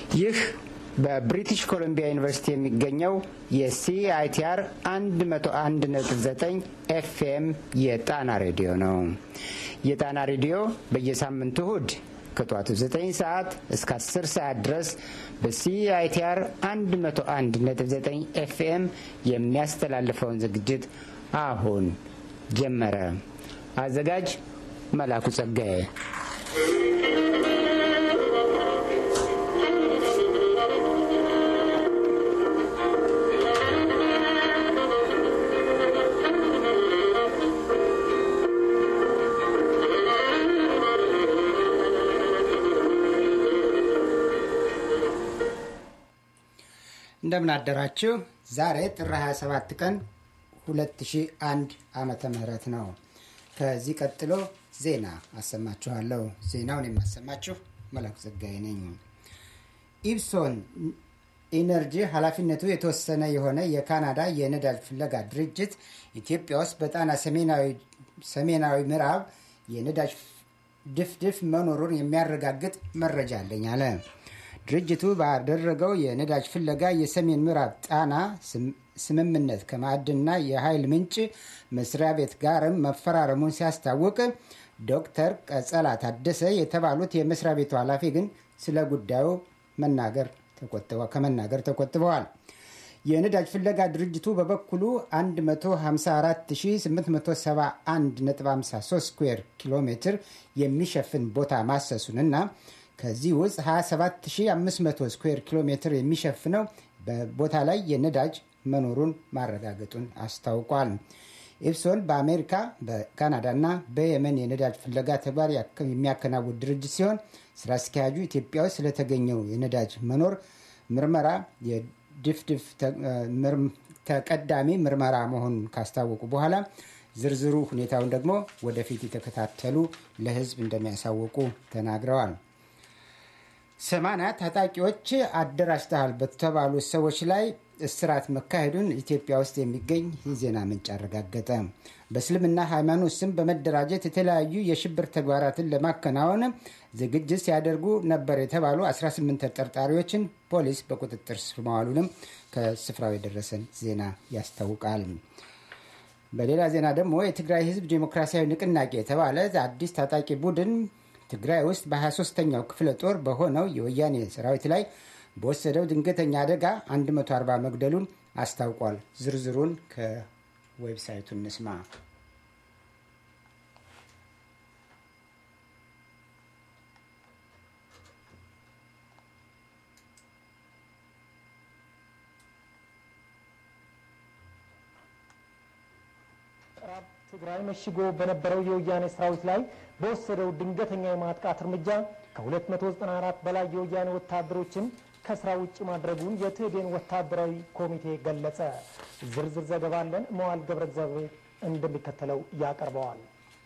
ይህ በብሪቲሽ ኮሎምቢያ ዩኒቨርሲቲ የሚገኘው የሲአይቲአር 101.9 ኤፍኤም የጣና ሬዲዮ ነው። የጣና ሬዲዮ በየሳምንቱ እሁድ ከጠዋቱ 9 ሰዓት እስከ 10 ሰዓት ድረስ በሲአይቲአር 101.9 ኤፍኤም የሚያስተላልፈውን ዝግጅት አሁን ጀመረ። አዘጋጅ መላኩ ጸጋዬ። እንደምን አደራችሁ። ዛሬ ጥር 27 ቀን 2001 ዓመተ ምህረት ነው። ከዚህ ቀጥሎ ዜና አሰማችኋለሁ። ዜናውን የማሰማችሁ መላኩ ዘጋዬ ነኝ። ኢፕሶን ኢነርጂ ኃላፊነቱ የተወሰነ የሆነ የካናዳ የነዳጅ ፍለጋ ድርጅት ኢትዮጵያ ውስጥ በጣና ሰሜናዊ ምዕራብ የነዳጅ ድፍድፍ መኖሩን የሚያረጋግጥ መረጃ አለኝ አለ። ድርጅቱ ባደረገው የነዳጅ ፍለጋ የሰሜን ምዕራብ ጣና ስምምነት ከማዕድንና የኃይል ምንጭ መስሪያ ቤት ጋርም መፈራረሙን ሲያስታውቅ ዶክተር ቀጸላ ታደሰ የተባሉት የመስሪያ ቤቱ ኃላፊ ግን ስለ ጉዳዩ መናገር ከመናገር ተቆጥበዋል። የነዳጅ ፍለጋ ድርጅቱ በበኩሉ 154871.53 ስኩዌር ኪሎ ሜትር የሚሸፍን ቦታ ማሰሱንና ከዚህ ውስጥ 27500 ስኩዌር ኪሎ ሜትር የሚሸፍነው በቦታ ላይ የነዳጅ መኖሩን ማረጋገጡን አስታውቋል። ኢፕሶን በአሜሪካ በካናዳና በየመን የነዳጅ ፍለጋ ተግባር የሚያከናውን ድርጅት ሲሆን ስራ አስኪያጁ ኢትዮጵያ ውስጥ ስለተገኘው የነዳጅ መኖር ምርመራ የድፍድፍ ተቀዳሚ ምርመራ መሆኑን ካስታወቁ በኋላ ዝርዝሩ ሁኔታውን ደግሞ ወደፊት የተከታተሉ ለሕዝብ እንደሚያሳውቁ ተናግረዋል። ሰማንያ ታጣቂዎች አደራጅተሃል በተባሉ ሰዎች ላይ እስራት መካሄዱን ኢትዮጵያ ውስጥ የሚገኝ የዜና ምንጭ አረጋገጠ። በእስልምና ሃይማኖት ስም በመደራጀት የተለያዩ የሽብር ተግባራትን ለማከናወን ዝግጅት ሲያደርጉ ነበር የተባሉ 18 ተጠርጣሪዎችን ፖሊስ በቁጥጥር ስር መዋሉንም ከስፍራው የደረሰን ዜና ያስታውቃል። በሌላ ዜና ደግሞ የትግራይ ህዝብ ዴሞክራሲያዊ ንቅናቄ የተባለ አዲስ ታጣቂ ቡድን ትግራይ ውስጥ በ23ኛው ክፍለ ጦር በሆነው የወያኔ ሰራዊት ላይ በወሰደው ድንገተኛ አደጋ 140 መግደሉን አስታውቋል። ዝርዝሩን ከዌብሳይቱ እንስማ። ትግራይ መሽጎ በነበረው የወያኔ ሰራዊት ላይ በወሰደው ድንገተኛ የማጥቃት እርምጃ ከ294 በላይ የወያኔ ወታደሮችን ከስራ ውጭ ማድረጉን የትህዴን ወታደራዊ ኮሚቴ ገለጸ። ዝርዝር ዘገባ አለን። መዋል ገብረ እግዚአብሔር እንደሚከተለው ያቀርበዋል።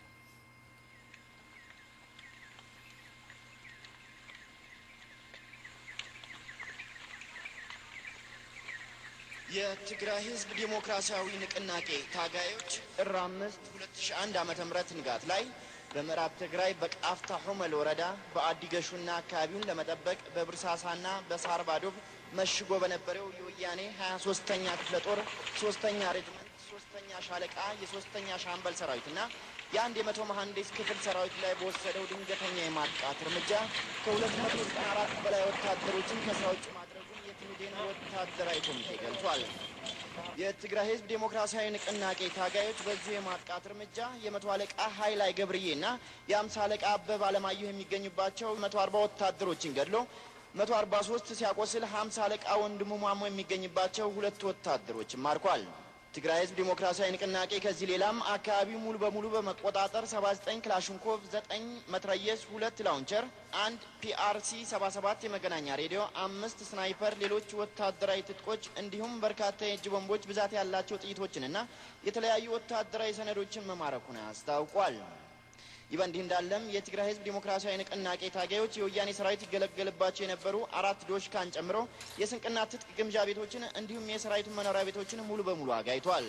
የትግራይ ህዝብ ዴሞክራሲያዊ ንቅናቄ ታጋዮች ጥር አምስት ሁለት ሺ አንድ ዓመተ ምህረት ንጋት ላይ በምዕራብ ትግራይ በቃፍታ ሑመል ወረዳ በአዲገሹና አካባቢውን ለመጠበቅ በብርሳሳና በሳርባዶብ መሽጎ በነበረው የወያኔ ሀያ ሶስተኛ ክፍለ ጦር ሶስተኛ ሬጅመንት ሶስተኛ ሻለቃ የሶስተኛ ሻምበል ሰራዊትና የአንድ የመቶ መሐንዲስ ክፍል ሰራዊት ላይ በወሰደው ድንገተኛ የማጥቃት እርምጃ ከሁለት መቶ ዘጠና አራት በላይ ወታደሮችን ከስራ ውጭ ማድረጉን የትህዴን ወታደራዊ ኮሚቴ ገልጿል። የትግራይ ህዝብ ዴሞክራሲያዊ ንቅናቄ ታጋዮች በዚሁ የማጥቃት እርምጃ የመቶ አለቃ ሀይላይ ገብርዬና የአምሳ አለቃ አበብ አለማየሁ የሚገኙባቸው መቶ አርባ ወታደሮችን ገድሎ መቶ አርባ ሶስት ሲያቆስል ሀምሳ አለቃ ወንድሙ ማሞ የሚገኝባቸው ሁለት ወታደሮችን ማርኳል። ትግራይ ህዝብ ዴሞክራሲያዊ ንቅናቄ ከዚህ ሌላም አካባቢው ሙሉ በሙሉ በመቆጣጠር 79 ክላሽንኮቭ፣ 9 መትረየስ፣ ሁለት ላውንቸር፣ አንድ ፒአርሲ 77 የመገናኛ ሬዲዮ፣ አምስት ስናይፐር፣ ሌሎች ወታደራዊ ትጥቆች እንዲሁም በርካታ የእጅ ቦምቦች፣ ብዛት ያላቸው ጥይቶችንና የተለያዩ ወታደራዊ ሰነዶችን መማረኩን አስታውቋል። ይህ በእንዲህ እንዳለም የትግራይ ህዝብ ዴሞክራሲያዊ ንቅናቄ ታጋዮች የወያኔ ሰራዊት ይገለገልባቸው የነበሩ አራት ዶሽካን ጨምሮ የስንቅና ትጥቅ ግምጃ ቤቶችን እንዲሁም የሰራዊቱን መኖሪያ ቤቶችን ሙሉ በሙሉ አጋይቷል።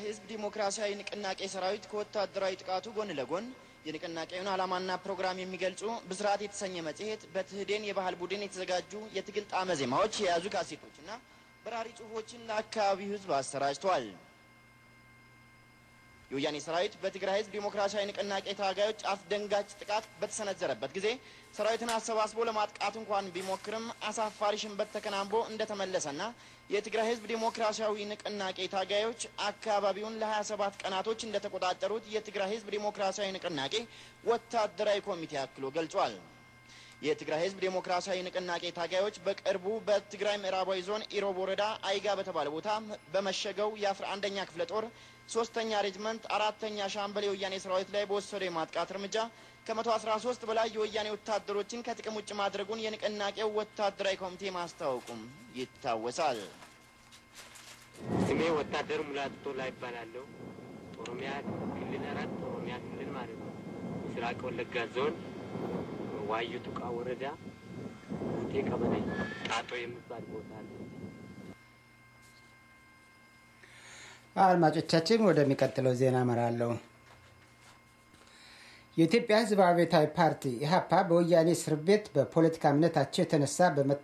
ህዝብ ዲሞክራሲያዊ ንቅናቄ ሰራዊት ከወታደራዊ ጥቃቱ ጎን ለጎን የንቅናቄውን ዓላማና ፕሮግራም የሚገልጹ ብስራት የተሰኘ መጽሔት በትህዴን የባህል ቡድን የተዘጋጁ የትግል ጣዕመ ዜማዎች የያዙ ካሴቶችና በራሪ ጽሁፎችን ለአካባቢው ህዝብ አሰራጭተዋል። የወያኔ ሰራዊት በትግራይ ህዝብ ዲሞክራሲያዊ ንቅናቄ ታጋዮች አስደንጋጭ ጥቃት በተሰነዘረበት ጊዜ ሰራዊትን አሰባስቦ ለማጥቃት እንኳን ቢሞክርም አሳፋሪ ሽንበት ተከናንቦ እንደተመለሰና የትግራይ ህዝብ ዲሞክራሲያዊ ንቅናቄ ታጋዮች አካባቢውን ለ27 ቀናቶች እንደተቆጣጠሩት የትግራይ ህዝብ ዲሞክራሲያዊ ንቅናቄ ወታደራዊ ኮሚቴ አክሎ ገልጿል። የትግራይ ህዝብ ዴሞክራሲያዊ ንቅናቄ ታጋዮች በቅርቡ በትግራይ ምዕራባዊ ዞን ኢሮብ ወረዳ አይጋ በተባለ ቦታ በመሸገው የአስራ አንደኛ ክፍለ ጦር ሶስተኛ ሬጅመንት አራተኛ ሻምበል የወያኔ ሰራዊት ላይ በወሰደው የማጥቃት እርምጃ ከመቶ አስራ ሶስት በላይ የወያኔ ወታደሮችን ከጥቅም ውጭ ማድረጉን የንቅናቄው ወታደራዊ ኮሚቴ ማስታወቁም ይታወሳል። ስሜ ወታደር ሙላት ቶላ ይባላለሁ። ኦሮሚያ ክልል አራት ኦሮሚያ ክልል ማለት ነው። ምስራቅ ወለጋ ዞን ዋዩ ቱቃ ወረዳ ጉቴ ቀበሌ ጣጦ የሚባል ቦታ አለ። አድማጮቻችን ወደሚቀጥለው ዜና እመራለሁ። የኢትዮጵያ ሕዝብ አብዮታዊ ፓርቲ ኢህአፓ በወያኔ እስር ቤት በፖለቲካ እምነታቸው የተነሳ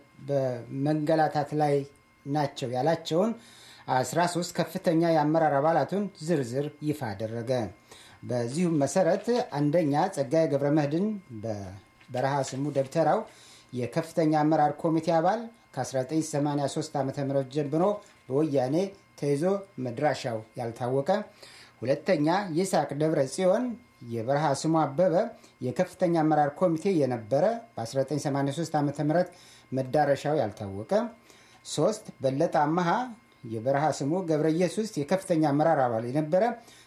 በመንገላታት ላይ ናቸው ያላቸውን 13 ከፍተኛ የአመራር አባላቱን ዝርዝር ይፋ አደረገ። በዚሁም መሰረት አንደኛ ጸጋዬ ገብረ መድኅን በበረሃ ስሙ ደብተራው የከፍተኛ አመራር ኮሚቴ አባል ከ1983 ዓ ም ጀምሮ በወያኔ ተይዞ መድራሻው ያልታወቀ፣ ሁለተኛ ይስሐቅ ደብረ ጽዮን የበረሃ ስሙ አበበ የከፍተኛ አመራር ኮሚቴ የነበረ በ1983 ዓ ም መዳረሻው ያልታወቀ፣ ሶስት በለጠ አመሃ የበረሃ ስሙ ገብረ ኢየሱስ የከፍተኛ አመራር አባል የነበረ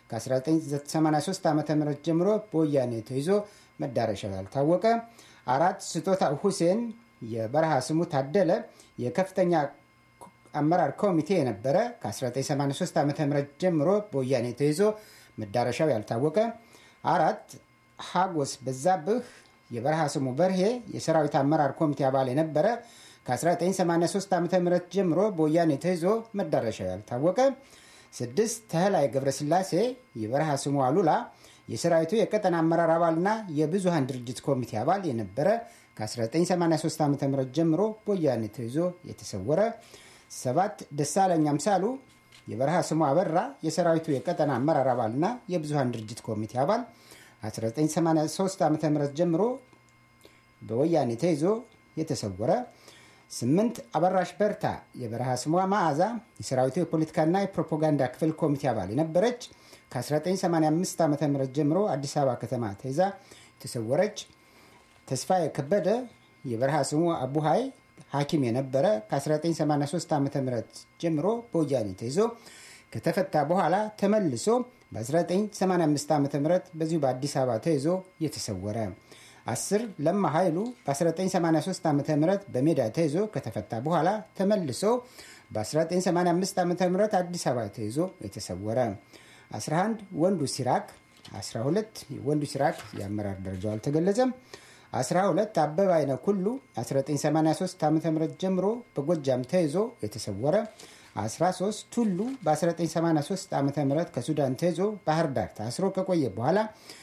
ከ1983 ዓ ም ጀምሮ በወያኔ ተይዞ መዳረሻው ያልታወቀ፣ አራት ስጦታ ሁሴን የበረሃ ስሙ ታደለ የከፍተኛ አመራር ኮሚቴ የነበረ ከ1983 ዓ ም ጀምሮ በወያኔ ተይዞ መዳረሻው ያልታወቀ፣ አራት ሀጎስ በዛብህ የበረሃ ስሙ በርሄ የሰራዊት አመራር ኮሚቴ አባል የነበረ ከ1983 ዓ ም ጀምሮ በወያኔ ተይዞ መዳረሻው ያልታወቀ፣ ስድስት ተህላይ ገብረስላሴ የበረሃ ስሙ አሉላ የሰራዊቱ የቀጠና አመራር አባልና የብዙሃን ድርጅት ኮሚቴ አባል የነበረ ከ1983 ዓ ም ጀምሮ በወያኔ ተይዞ የተሰወረ፣ ሰባት ደሳለኝ አምሳሉ የበረሃ ስሙ አበራ የሰራዊቱ የቀጠና አመራር አባልና የብዙሃን ድርጅት ኮሚቴ አባል 1983 ዓ ም ጀምሮ በወያኔ ተይዞ የተሰወረ ስምንት አበራሽ በርታ የበረሃ ስሟ መዓዛ የሰራዊቱ የፖለቲካና የፕሮፓጋንዳ ክፍል ኮሚቴ አባል የነበረች ከ1985 ዓ ም ጀምሮ አዲስ አበባ ከተማ ተይዛ የተሰወረች ተስፋ የከበደ የበረሃ ስሙ አቡሃይ ሐኪም የነበረ ከ1983 ዓ ም ጀምሮ በወያኔ ተይዞ ከተፈታ በኋላ ተመልሶ በ1985 ዓ ም በዚሁ በአዲስ አበባ ተይዞ የተሰወረ አስር ለማ ኃይሉ በ1983 ዓ ም በሜዳ ተይዞ ከተፈታ በኋላ ተመልሶ በ1985 ዓ ም አዲስ አበባ ተይዞ የተሰወረ 11 ወንዱ ሲራክ 12 ወንዱ ሲራክ የአመራር ደረጃው አልተገለጸም 12 አበበ አይነ ኩሉ 1983 ዓ ም ጀምሮ በጎጃም ተይዞ የተሰወረ 13 ቱሉ በ1983 ዓ ም ከሱዳን ተይዞ ባህር ዳር ታስሮ ከቆየ በኋላ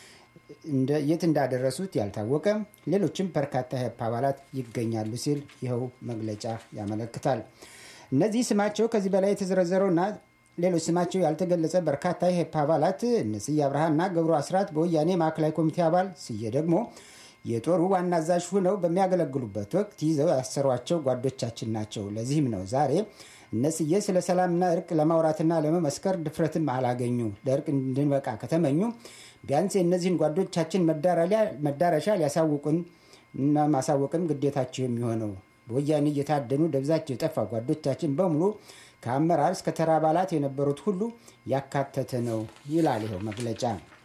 የት እንዳደረሱት ያልታወቀ ሌሎችም በርካታ የህፕ አባላት ይገኛሉ ሲል ይኸው መግለጫ ያመለክታል። እነዚህ ስማቸው ከዚህ በላይ የተዘረዘረውና ሌሎች ስማቸው ያልተገለጸ በርካታ የህፕ አባላት እነ ስዬ አብርሃና ገብሩ አስራት በወያኔ ማዕከላዊ ኮሚቴ አባል፣ ስዬ ደግሞ የጦሩ ዋና አዛዥ ሆነው በሚያገለግሉበት ወቅት ይዘው ያሰሯቸው ጓዶቻችን ናቸው። ለዚህም ነው ዛሬ እነስዬ ስለ ሰላምና እርቅ ለማውራትና ለመመስከር ድፍረትም አላገኙ። ለእርቅ እንድንበቃ ከተመኙ ቢያንስ የእነዚህን ጓዶቻችን መዳረሻ ሊያሳውቁን እና ማሳወቅም ግዴታቸው የሚሆነው በወያኔ እየታደኑ ደብዛቸው የጠፋ ጓዶቻችን በሙሉ ከአመራር እስከ ተራ አባላት የነበሩት ሁሉ ያካተተ ነው ይላል ይኸው መግለጫ።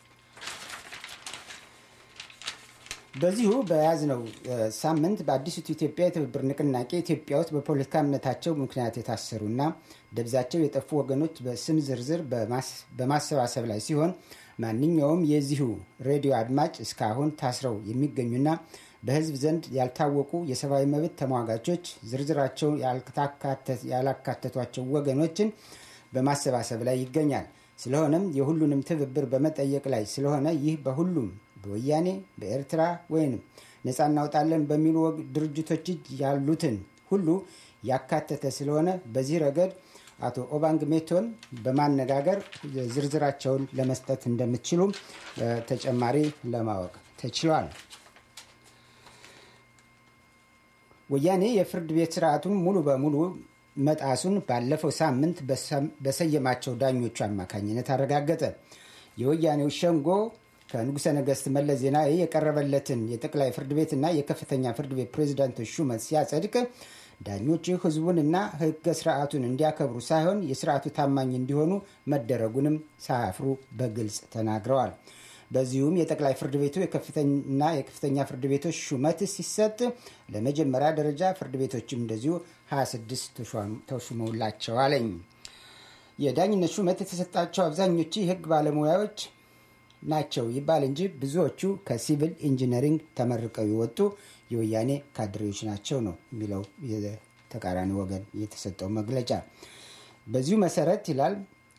በዚሁ በያዝነው ሳምንት በአዲሲቱ ኢትዮጵያ የትብብር ንቅናቄ ኢትዮጵያ ውስጥ በፖለቲካ እምነታቸው ምክንያት የታሰሩና ደብዛቸው የጠፉ ወገኖች በስም ዝርዝር በማሰባሰብ ላይ ሲሆን ማንኛውም የዚሁ ሬዲዮ አድማጭ እስካሁን ታስረው የሚገኙና በሕዝብ ዘንድ ያልታወቁ የሰብአዊ መብት ተሟጋቾች ዝርዝራቸው ያላካተቷቸው ወገኖችን በማሰባሰብ ላይ ይገኛል። ስለሆነም የሁሉንም ትብብር በመጠየቅ ላይ ስለሆነ ይህ በሁሉም በወያኔ በኤርትራ ወይም ነፃ እናውጣለን በሚሉ ድርጅቶች እጅ ያሉትን ሁሉ ያካተተ ስለሆነ በዚህ ረገድ አቶ ኦባንግ ሜቶን በማነጋገር ዝርዝራቸውን ለመስጠት እንደምትችሉ ተጨማሪ ለማወቅ ተችሏል። ወያኔ የፍርድ ቤት ስርዓቱን ሙሉ በሙሉ መጣሱን ባለፈው ሳምንት በሰየማቸው ዳኞቹ አማካኝነት አረጋገጠ። የወያኔው ሸንጎ ከንጉሠ ነገሥት መለስ ዜናዊ የቀረበለትን የጠቅላይ ፍርድ ቤትና የከፍተኛ ፍርድ ቤት ፕሬዚዳንቶች ሹመት ሲያጸድቅ ዳኞች ህዝቡንና ህገ ስርዓቱን እንዲያከብሩ ሳይሆን የስርዓቱ ታማኝ እንዲሆኑ መደረጉንም ሳያፍሩ በግልጽ ተናግረዋል። በዚሁም የጠቅላይ ፍርድ ቤቱ የከፍተኛ የከፍተኛ ፍርድ ቤቶች ሹመት ሲሰጥ ለመጀመሪያ ደረጃ ፍርድ ቤቶችም እንደዚሁ 26 ተሹመውላቸዋለኝ። የዳኝነት ሹመት የተሰጣቸው አብዛኞቹ የህግ ባለሙያዎች ናቸው ይባል እንጂ ብዙዎቹ ከሲቪል ኢንጂነሪንግ ተመርቀው የወጡ የወያኔ ካድሬዎች ናቸው ነው የሚለው የተቃራኒ ወገን የተሰጠው መግለጫ። በዚሁ መሰረት ይላል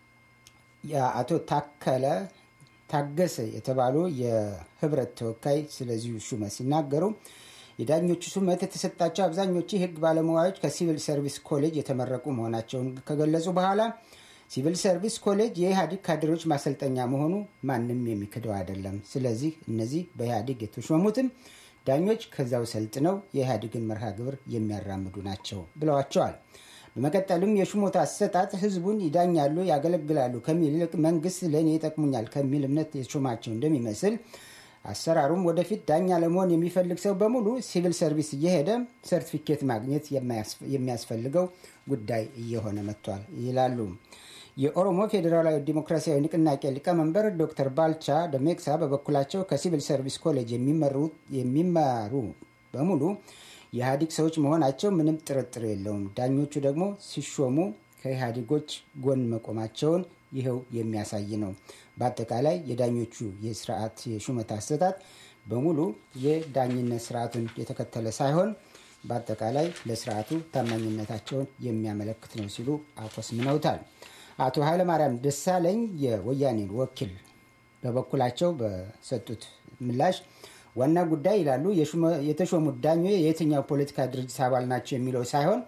የአቶ ታከለ ታገሰ የተባሉ የህብረት ተወካይ ስለዚሁ ሹመት ሲናገሩ የዳኞቹ ሹመት የተሰጣቸው አብዛኞቹ የህግ ባለሙያዎች ከሲቪል ሰርቪስ ኮሌጅ የተመረቁ መሆናቸውን ከገለጹ በኋላ ሲቪል ሰርቪስ ኮሌጅ የኢህአዴግ ካድሬዎች ማሰልጠኛ መሆኑ ማንም የሚክደው አይደለም። ስለዚህ እነዚህ በኢህአዴግ የተሾሙትም ዳኞች ከዛው ሰልጥነው የኢህአዴግን መርሃ ግብር የሚያራምዱ ናቸው ብለዋቸዋል። በመቀጠልም የሹመቱ አሰጣጥ ህዝቡን ይዳኛሉ፣ ያገለግላሉ ከሚል ይልቅ መንግስት ለእኔ ይጠቅሙኛል ከሚል እምነት የተሾማቸው እንደሚመስል አሰራሩም ወደፊት ዳኛ ለመሆን የሚፈልግ ሰው በሙሉ ሲቪል ሰርቪስ እየሄደ ሰርቲፊኬት ማግኘት የሚያስፈልገው ጉዳይ እየሆነ መጥቷል ይላሉ። የኦሮሞ ፌዴራላዊ ዲሞክራሲያዊ ንቅናቄ ሊቀመንበር ዶክተር ባልቻ ደሜቅሳ በበኩላቸው ከሲቪል ሰርቪስ ኮሌጅ የሚማሩ በሙሉ የኢህአዴግ ሰዎች መሆናቸው ምንም ጥርጥር የለውም። ዳኞቹ ደግሞ ሲሾሙ ከኢህአዴጎች ጎን መቆማቸውን ይኸው የሚያሳይ ነው። በአጠቃላይ የዳኞቹ የስርዓት የሹመት አሰጣጥ በሙሉ የዳኝነት ስርዓቱን የተከተለ ሳይሆን በአጠቃላይ ለስርዓቱ ታማኝነታቸውን የሚያመለክት ነው ሲሉ አኮስምነውታል። አቶ ኃይለማርያም ደሳለኝ የወያኔን ወኪል በበኩላቸው በሰጡት ምላሽ ዋና ጉዳይ ይላሉ የተሾሙት ዳኞች የየትኛው ፖለቲካ ድርጅት አባል ናቸው የሚለው ሳይሆን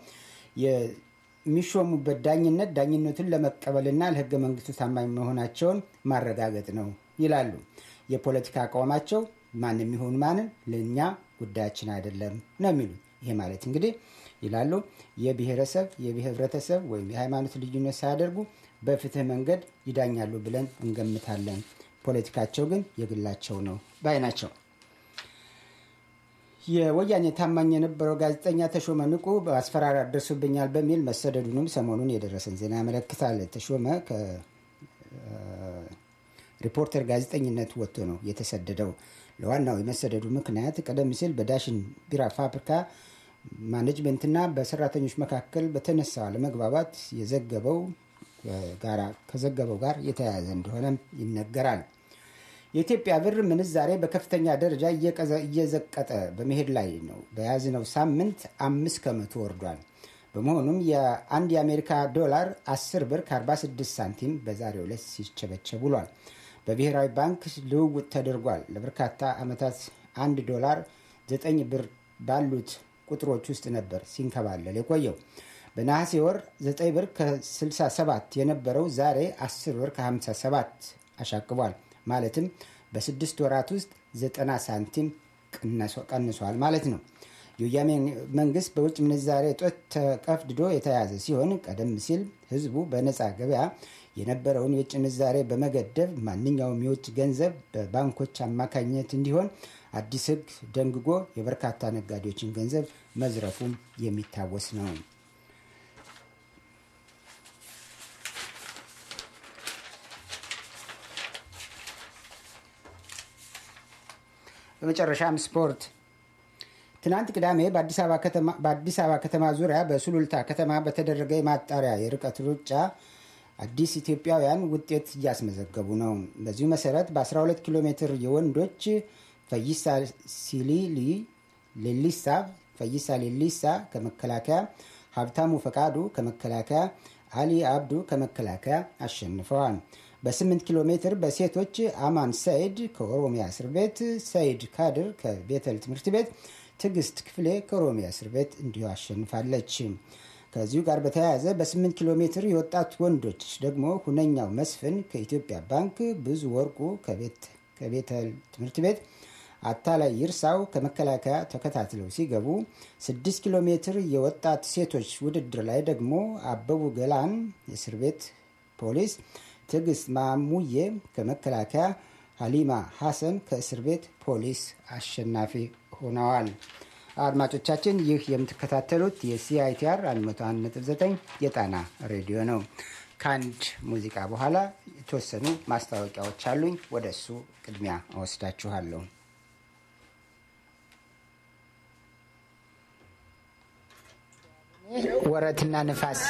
የሚሾሙበት ዳኝነት ዳኝነቱን ለመቀበልና ለህገ መንግስቱ ታማኝ መሆናቸውን ማረጋገጥ ነው ይላሉ። የፖለቲካ አቋማቸው ማን የሚሆኑ ማንን ለእኛ ጉዳያችን አይደለም ነው የሚሉት። ይሄ ማለት እንግዲህ ይላሉ የብሔረሰብ የህብረተሰብ ወይም የሃይማኖት ልዩነት ሳያደርጉ በፍትህ መንገድ ይዳኛሉ ብለን እንገምታለን። ፖለቲካቸው ግን የግላቸው ነው ባይ ናቸው። የወያኔ ታማኝ የነበረው ጋዜጠኛ ተሾመ ንቁ በአስፈራሪያ ደርሶብኛል በሚል መሰደዱንም ሰሞኑን የደረሰን ዜና ያመለክታል። ተሾመ ከሪፖርተር ጋዜጠኝነት ወጥቶ ነው የተሰደደው። ለዋናው የመሰደዱ ምክንያት ቀደም ሲል በዳሽን ቢራ ፋብሪካ ማኔጅመንትና በሰራተኞች መካከል በተነሳው አለመግባባት የዘገበው ከዘገበው ጋር የተያያዘ እንደሆነም ይነገራል። የኢትዮጵያ ብር ምንዛሬ በከፍተኛ ደረጃ እየዘቀጠ በመሄድ ላይ ነው። በያዝነው ሳምንት አምስት ከመቶ ወርዷል። በመሆኑም የአንድ የአሜሪካ ዶላር 10 ብር ከ46 ሳንቲም በዛሬው ዕለት ሲቸበቸብ ውሏል። በብሔራዊ ባንክ ልውውጥ ተደርጓል። ለበርካታ ዓመታት አንድ ዶላር 9 ብር ባሉት ቁጥሮች ውስጥ ነበር ሲንከባለል የቆየው። በነሐሴ ወር 9 ብር ከ67 የነበረው ዛሬ 10 ብር ከ57 አሻቅቧል። ማለትም በስድስት ወራት ውስጥ 90 ሳንቲም ቀንሷል ማለት ነው። የወያኔ መንግስት በውጭ ምንዛሬ እጦት ተቀፍድዶ የተያዘ ሲሆን ቀደም ሲል ህዝቡ በነፃ ገበያ የነበረውን የውጭ ምንዛሬ በመገደብ ማንኛውም የውጭ ገንዘብ በባንኮች አማካኝነት እንዲሆን አዲስ ህግ ደንግጎ የበርካታ ነጋዴዎችን ገንዘብ መዝረፉም የሚታወስ ነው። በመጨረሻም ስፖርት። ትናንት ቅዳሜ በአዲስ አበባ ከተማ ዙሪያ በሱሉልታ ከተማ በተደረገ የማጣሪያ የርቀት ሩጫ አዲስ ኢትዮጵያውያን ውጤት እያስመዘገቡ ነው። በዚሁ መሰረት በ12 ኪሎ ሜትር የወንዶች ፈይሳ ሲሊሊ ሌሊሳ ፈይሳ ሌሊሳ ከመከላከያ፣ ሀብታሙ ፈቃዱ ከመከላከያ፣ አሊ አብዱ ከመከላከያ አሸንፈዋል። በ8 ኪሎ ሜትር በሴቶች አማን ሰይድ ከኦሮሚያ እስር ቤት፣ ሰይድ ካድር ከቤተል ትምህርት ቤት፣ ትዕግስት ክፍሌ ከኦሮሚያ እስር ቤት እንዲሁ አሸንፋለች። ከዚሁ ጋር በተያያዘ በ8 ኪሎ ሜትር የወጣት ወንዶች ደግሞ ሁነኛው መስፍን ከኢትዮጵያ ባንክ፣ ብዙ ወርቁ ከቤተል ትምህርት ቤት አታላይ ይርሳው ከመከላከያ ተከታትለው ሲገቡ፣ 6 ኪሎ ሜትር የወጣት ሴቶች ውድድር ላይ ደግሞ አበቡ ገላን የእስር ቤት ፖሊስ፣ ትዕግስት ማሙዬ ከመከላከያ፣ ሀሊማ ሐሰን ከእስር ቤት ፖሊስ አሸናፊ ሆነዋል። አድማጮቻችን ይህ የምትከታተሉት የሲአይቲአር 101.9 የጣና ሬዲዮ ነው። ከአንድ ሙዚቃ በኋላ የተወሰኑ ማስታወቂያዎች አሉኝ። ወደ እሱ ቅድሚያ እወስዳችኋለሁ። ወረትና ንፋስ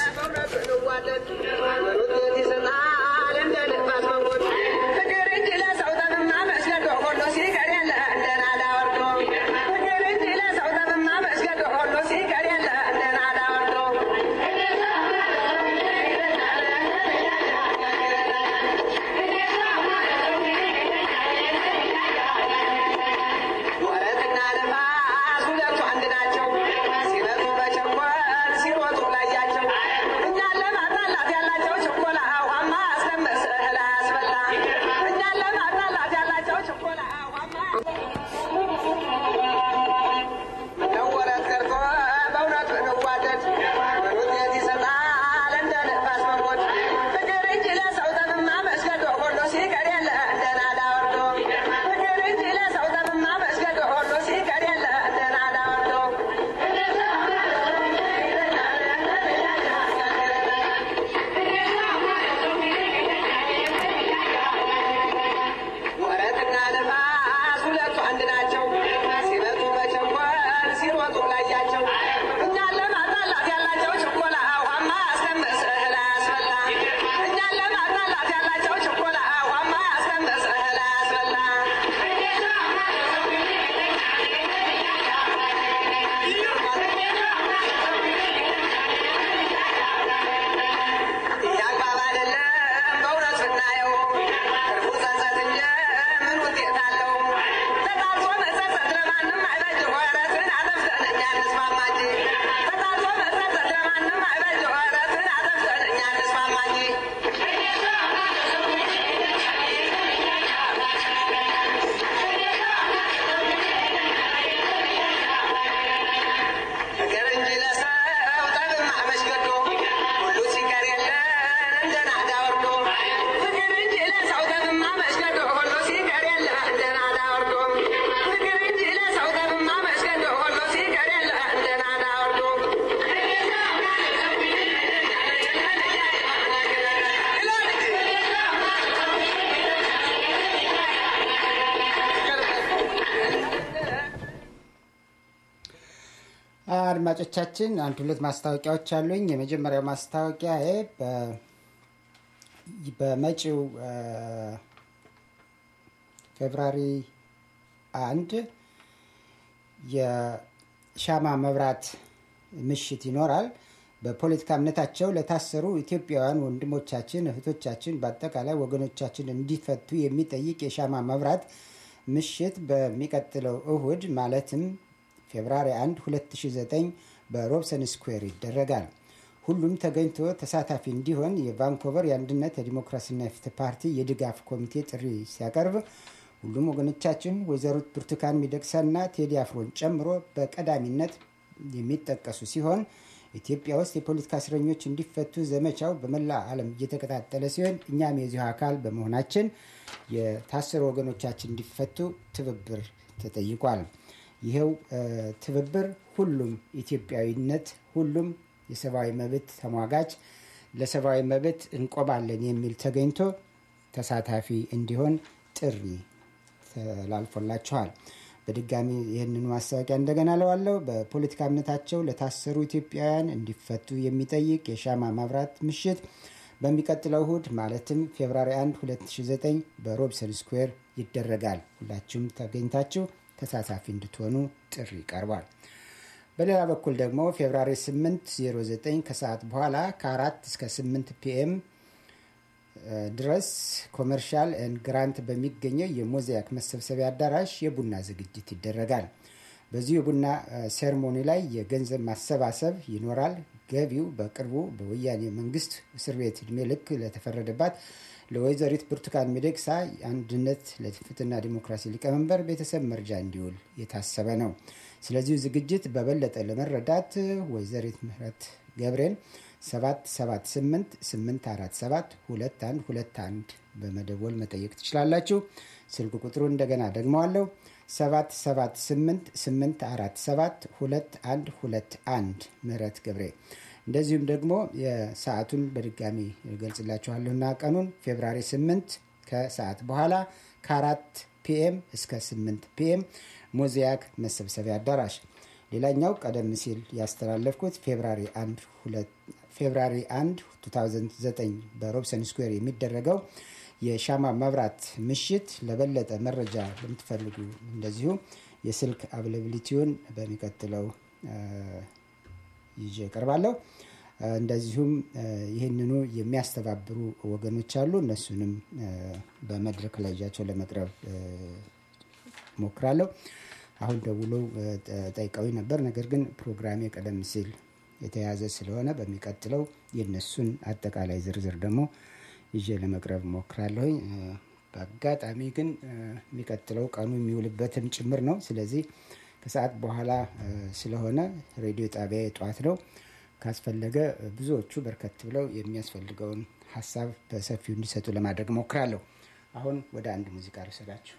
አድማጮቻችን አንድ ሁለት ማስታወቂያዎች አሉኝ። የመጀመሪያው ማስታወቂያ በመጪው ፌብራሪ አንድ የሻማ መብራት ምሽት ይኖራል። በፖለቲካ እምነታቸው ለታሰሩ ኢትዮጵያውያን ወንድሞቻችን፣ እህቶቻችን፣ በአጠቃላይ ወገኖቻችን እንዲፈቱ የሚጠይቅ የሻማ መብራት ምሽት በሚቀጥለው እሁድ ማለትም ፌብራሪ 1 2009 በሮብሰን ስኩዌር ይደረጋል። ሁሉም ተገኝቶ ተሳታፊ እንዲሆን የቫንኮቨር የአንድነት የዲሞክራሲና የፍትህ ፓርቲ የድጋፍ ኮሚቴ ጥሪ ሲያቀርብ ሁሉም ወገኖቻችን ወይዘሮት ብርቱካን ሚደቅሳና ቴዲ አፍሮን ጨምሮ በቀዳሚነት የሚጠቀሱ ሲሆን ኢትዮጵያ ውስጥ የፖለቲካ እስረኞች እንዲፈቱ ዘመቻው በመላ ዓለም እየተቀጣጠለ ሲሆን እኛም የዚሁ አካል በመሆናችን የታሰሩ ወገኖቻችን እንዲፈቱ ትብብር ተጠይቋል። ይኸው ትብብር ሁሉም ኢትዮጵያዊነት፣ ሁሉም የሰብአዊ መብት ተሟጋች ለሰብአዊ መብት እንቆማለን የሚል ተገኝቶ ተሳታፊ እንዲሆን ጥሪ ተላልፎላችኋል። በድጋሚ ይህንን ማስታወቂያ እንደገና ለዋለው በፖለቲካ እምነታቸው ለታሰሩ ኢትዮጵያውያን እንዲፈቱ የሚጠይቅ የሻማ ማብራት ምሽት በሚቀጥለው እሁድ ማለትም ፌብራሪ 1 2009 በሮብሰን ስኩዌር ይደረጋል። ሁላችሁም ተገኝታችሁ ተሳታፊ እንድትሆኑ ጥሪ ቀርቧል። በሌላ በኩል ደግሞ ፌብራሪ 8 09 ከሰዓት በኋላ ከ4 እስከ 8 ፒኤም ድረስ ኮመርሻል ግራንት በሚገኘው የሞዛይክ መሰብሰቢያ አዳራሽ የቡና ዝግጅት ይደረጋል። በዚሁ የቡና ሴርሞኒ ላይ የገንዘብ ማሰባሰብ ይኖራል። ገቢው በቅርቡ በወያኔ መንግስት እስር ቤት እድሜ ልክ ለተፈረደባት ለወይዘሪት ብርቱካን ሚደቅሳ አንድነት ለፍትህና ዲሞክራሲ ሊቀመንበር ቤተሰብ መርጃ እንዲውል የታሰበ ነው። ስለዚሁ ዝግጅት በበለጠ ለመረዳት ወይዘሪት ምህረት ገብሬን 778 847 2121 በመደወል መጠየቅ ትችላላችሁ። ስልክ ቁጥሩ እንደገና ደግመዋለሁ 778 847 2121 ምህረት ገብሬ እንደዚሁም ደግሞ የሰዓቱን በድጋሚ ገልጽላችኋለሁና ቀኑን ፌብራሪ 8 ከሰዓት በኋላ ከአራት ፒኤም እስከ 8 ፒኤም ሞዛይክ መሰብሰቢያ አዳራሽ። ሌላኛው ቀደም ሲል ያስተላለፍኩት ፌብራሪ 1 ፌብራሪ 1 2009 በሮብሰን ስኩዌር የሚደረገው የሻማ መብራት ምሽት። ለበለጠ መረጃ ለምትፈልጉ እንደዚሁ የስልክ አቬላብሊቲውን በሚቀጥለው ይዤ እቀርባለሁ። እንደዚሁም ይህንኑ የሚያስተባብሩ ወገኖች አሉ። እነሱንም በመድረክ ላይ ይዣቸው ለመቅረብ ሞክራለሁ። አሁን ደውለው ጠይቀዊ ነበር። ነገር ግን ፕሮግራሜ ቀደም ሲል የተያዘ ስለሆነ በሚቀጥለው የነሱን አጠቃላይ ዝርዝር ደግሞ ይዤ ለመቅረብ ሞክራለሁኝ። በአጋጣሚ ግን የሚቀጥለው ቀኑ የሚውልበትም ጭምር ነው። ስለዚህ ከሰዓት በኋላ ስለሆነ ሬዲዮ ጣቢያ የጠዋት ነው። ካስፈለገ ብዙዎቹ በርከት ብለው የሚያስፈልገውን ሀሳብ በሰፊው እንዲሰጡ ለማድረግ ሞክራለሁ። አሁን ወደ አንድ ሙዚቃ ልውሰዳችሁ።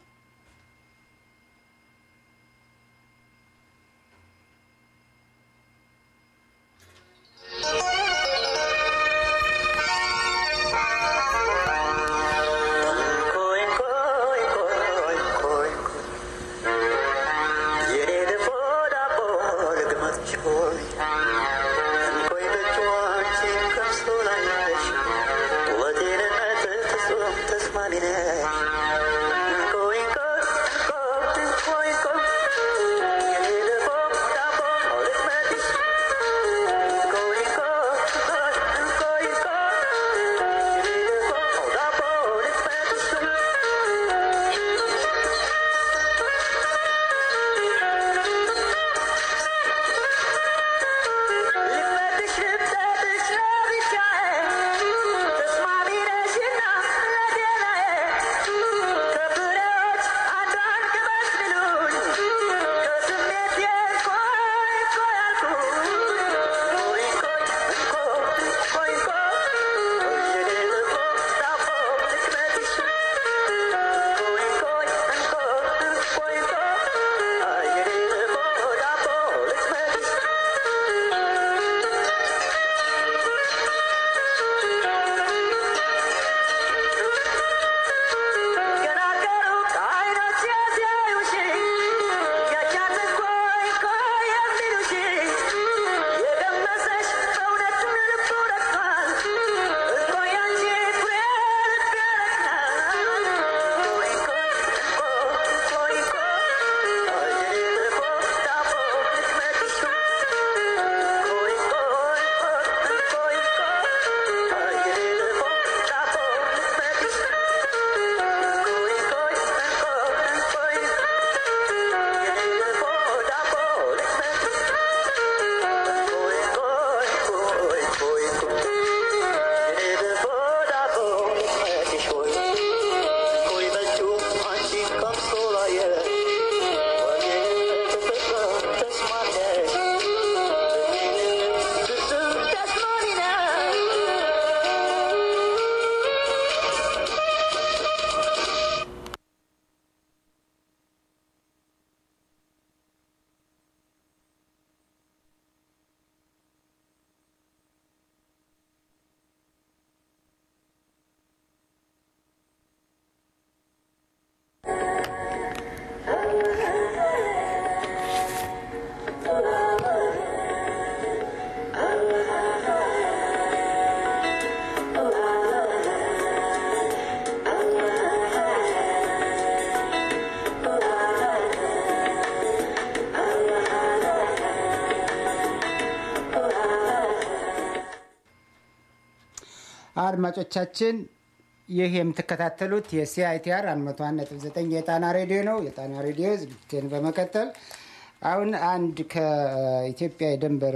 አድማጮቻችን ይህ የምትከታተሉት የሲአይቲአር 101.9 የጣና ሬዲዮ ነው። የጣና ሬዲዮ ዝግጅትን በመቀጠል አሁን አንድ ከኢትዮጵያ የድንበር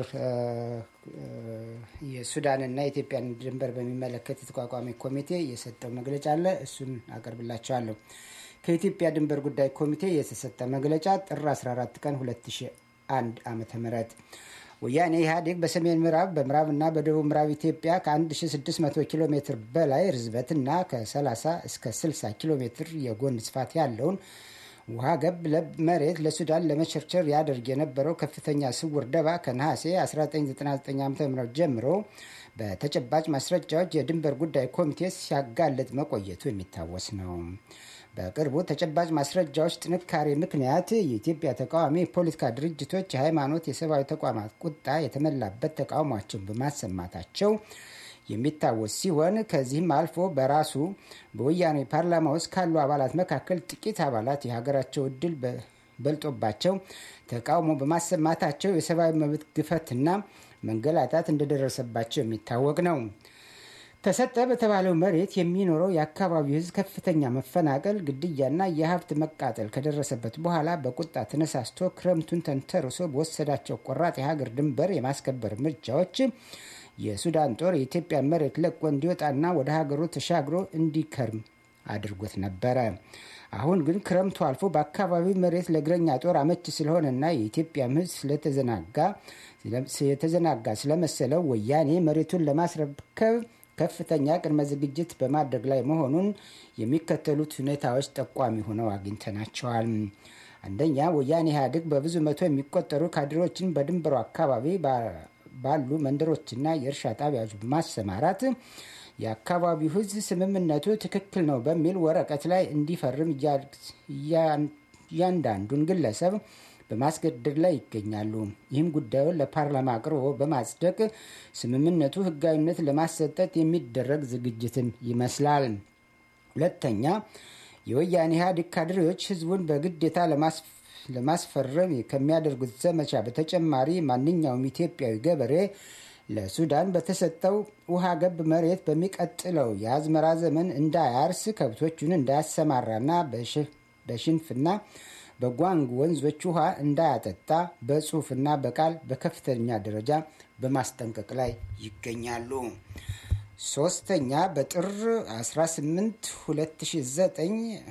የሱዳንና የኢትዮጵያን ድንበር በሚመለከት የተቋቋመ ኮሚቴ የሰጠው መግለጫ አለ። እሱን አቀርብላቸዋለሁ። ከኢትዮጵያ ድንበር ጉዳይ ኮሚቴ የተሰጠ መግለጫ ጥር 14 ቀን 2001 ዓ ም ወያኔ ኢህአዴግ በሰሜን ምዕራብ በምዕራብና በደቡብ ምዕራብ ኢትዮጵያ ከ1600 ኪሎ ሜትር በላይ ርዝበትና ከ30 እስከ 60 ኪሎ ሜትር የጎን ስፋት ያለውን ውሃ ገብ መሬት ለሱዳን ለመቸርቸር ያደርግ የነበረው ከፍተኛ ስውር ደባ ከነሐሴ 1999 ዓ ም ጀምሮ በተጨባጭ ማስረጃዎች የድንበር ጉዳይ ኮሚቴ ሲያጋልጥ መቆየቱ የሚታወስ ነው። በቅርቡ ተጨባጭ ማስረጃዎች ጥንካሬ ምክንያት የኢትዮጵያ ተቃዋሚ የፖለቲካ ድርጅቶች፣ የሃይማኖት፣ የሰብአዊ ተቋማት ቁጣ የተመላበት ተቃውሟቸውን በማሰማታቸው የሚታወስ ሲሆን ከዚህም አልፎ በራሱ በወያኔ ፓርላማ ውስጥ ካሉ አባላት መካከል ጥቂት አባላት የሀገራቸው እድል በልጦባቸው ተቃውሞ በማሰማታቸው የሰብአዊ መብት ግፈትና መንገላታት እንደደረሰባቸው የሚታወቅ ነው። ተሰጠ በተባለው መሬት የሚኖረው የአካባቢው ሕዝብ ከፍተኛ መፈናቀል፣ ግድያና የሀብት መቃጠል ከደረሰበት በኋላ በቁጣ ተነሳስቶ ክረምቱን ተንተርሶ በወሰዳቸው ቆራጥ የሀገር ድንበር የማስከበር እርምጃዎች የሱዳን ጦር የኢትዮጵያ መሬት ለቆ እንዲወጣና ወደ ሀገሩ ተሻግሮ እንዲከርም አድርጎት ነበረ። አሁን ግን ክረምቱ አልፎ በአካባቢው መሬት ለእግረኛ ጦር አመች ስለሆነና የኢትዮጵያ ሕዝብ ስለተዘናጋ የተዘናጋ ስለመሰለው ወያኔ መሬቱን ለማስረከብ ከፍተኛ ቅድመ ዝግጅት በማድረግ ላይ መሆኑን የሚከተሉት ሁኔታዎች ጠቋሚ ሆነው አግኝተናቸዋል። አንደኛ፣ ወያኔ ኢህአዴግ በብዙ መቶ የሚቆጠሩ ካድሬዎችን በድንበሩ አካባቢ ባሉ መንደሮችና የእርሻ ጣቢያዎች በማሰማራት የአካባቢው ህዝብ ስምምነቱ ትክክል ነው በሚል ወረቀት ላይ እንዲፈርም እያንዳንዱን ግለሰብ በማስገደድ ላይ ይገኛሉ። ይህም ጉዳዩን ለፓርላማ አቅርቦ በማጽደቅ ስምምነቱ ህጋዊነት ለማሰጠት የሚደረግ ዝግጅትን ይመስላል። ሁለተኛ የወያኔ ኢህአዴግ ካድሬዎች ህዝቡን በግዴታ ለማስፈረም ከሚያደርጉት ዘመቻ በተጨማሪ ማንኛውም ኢትዮጵያዊ ገበሬ ለሱዳን በተሰጠው ውሃ ገብ መሬት በሚቀጥለው የአዝመራ ዘመን እንዳያርስ ከብቶቹን እንዳያሰማራና በሽንፍና በጓንግ ወንዞች ውሃ እንዳያጠጣ በጽሁፍና በቃል በከፍተኛ ደረጃ በማስጠንቀቅ ላይ ይገኛሉ። ሶስተኛ በጥር 18 2009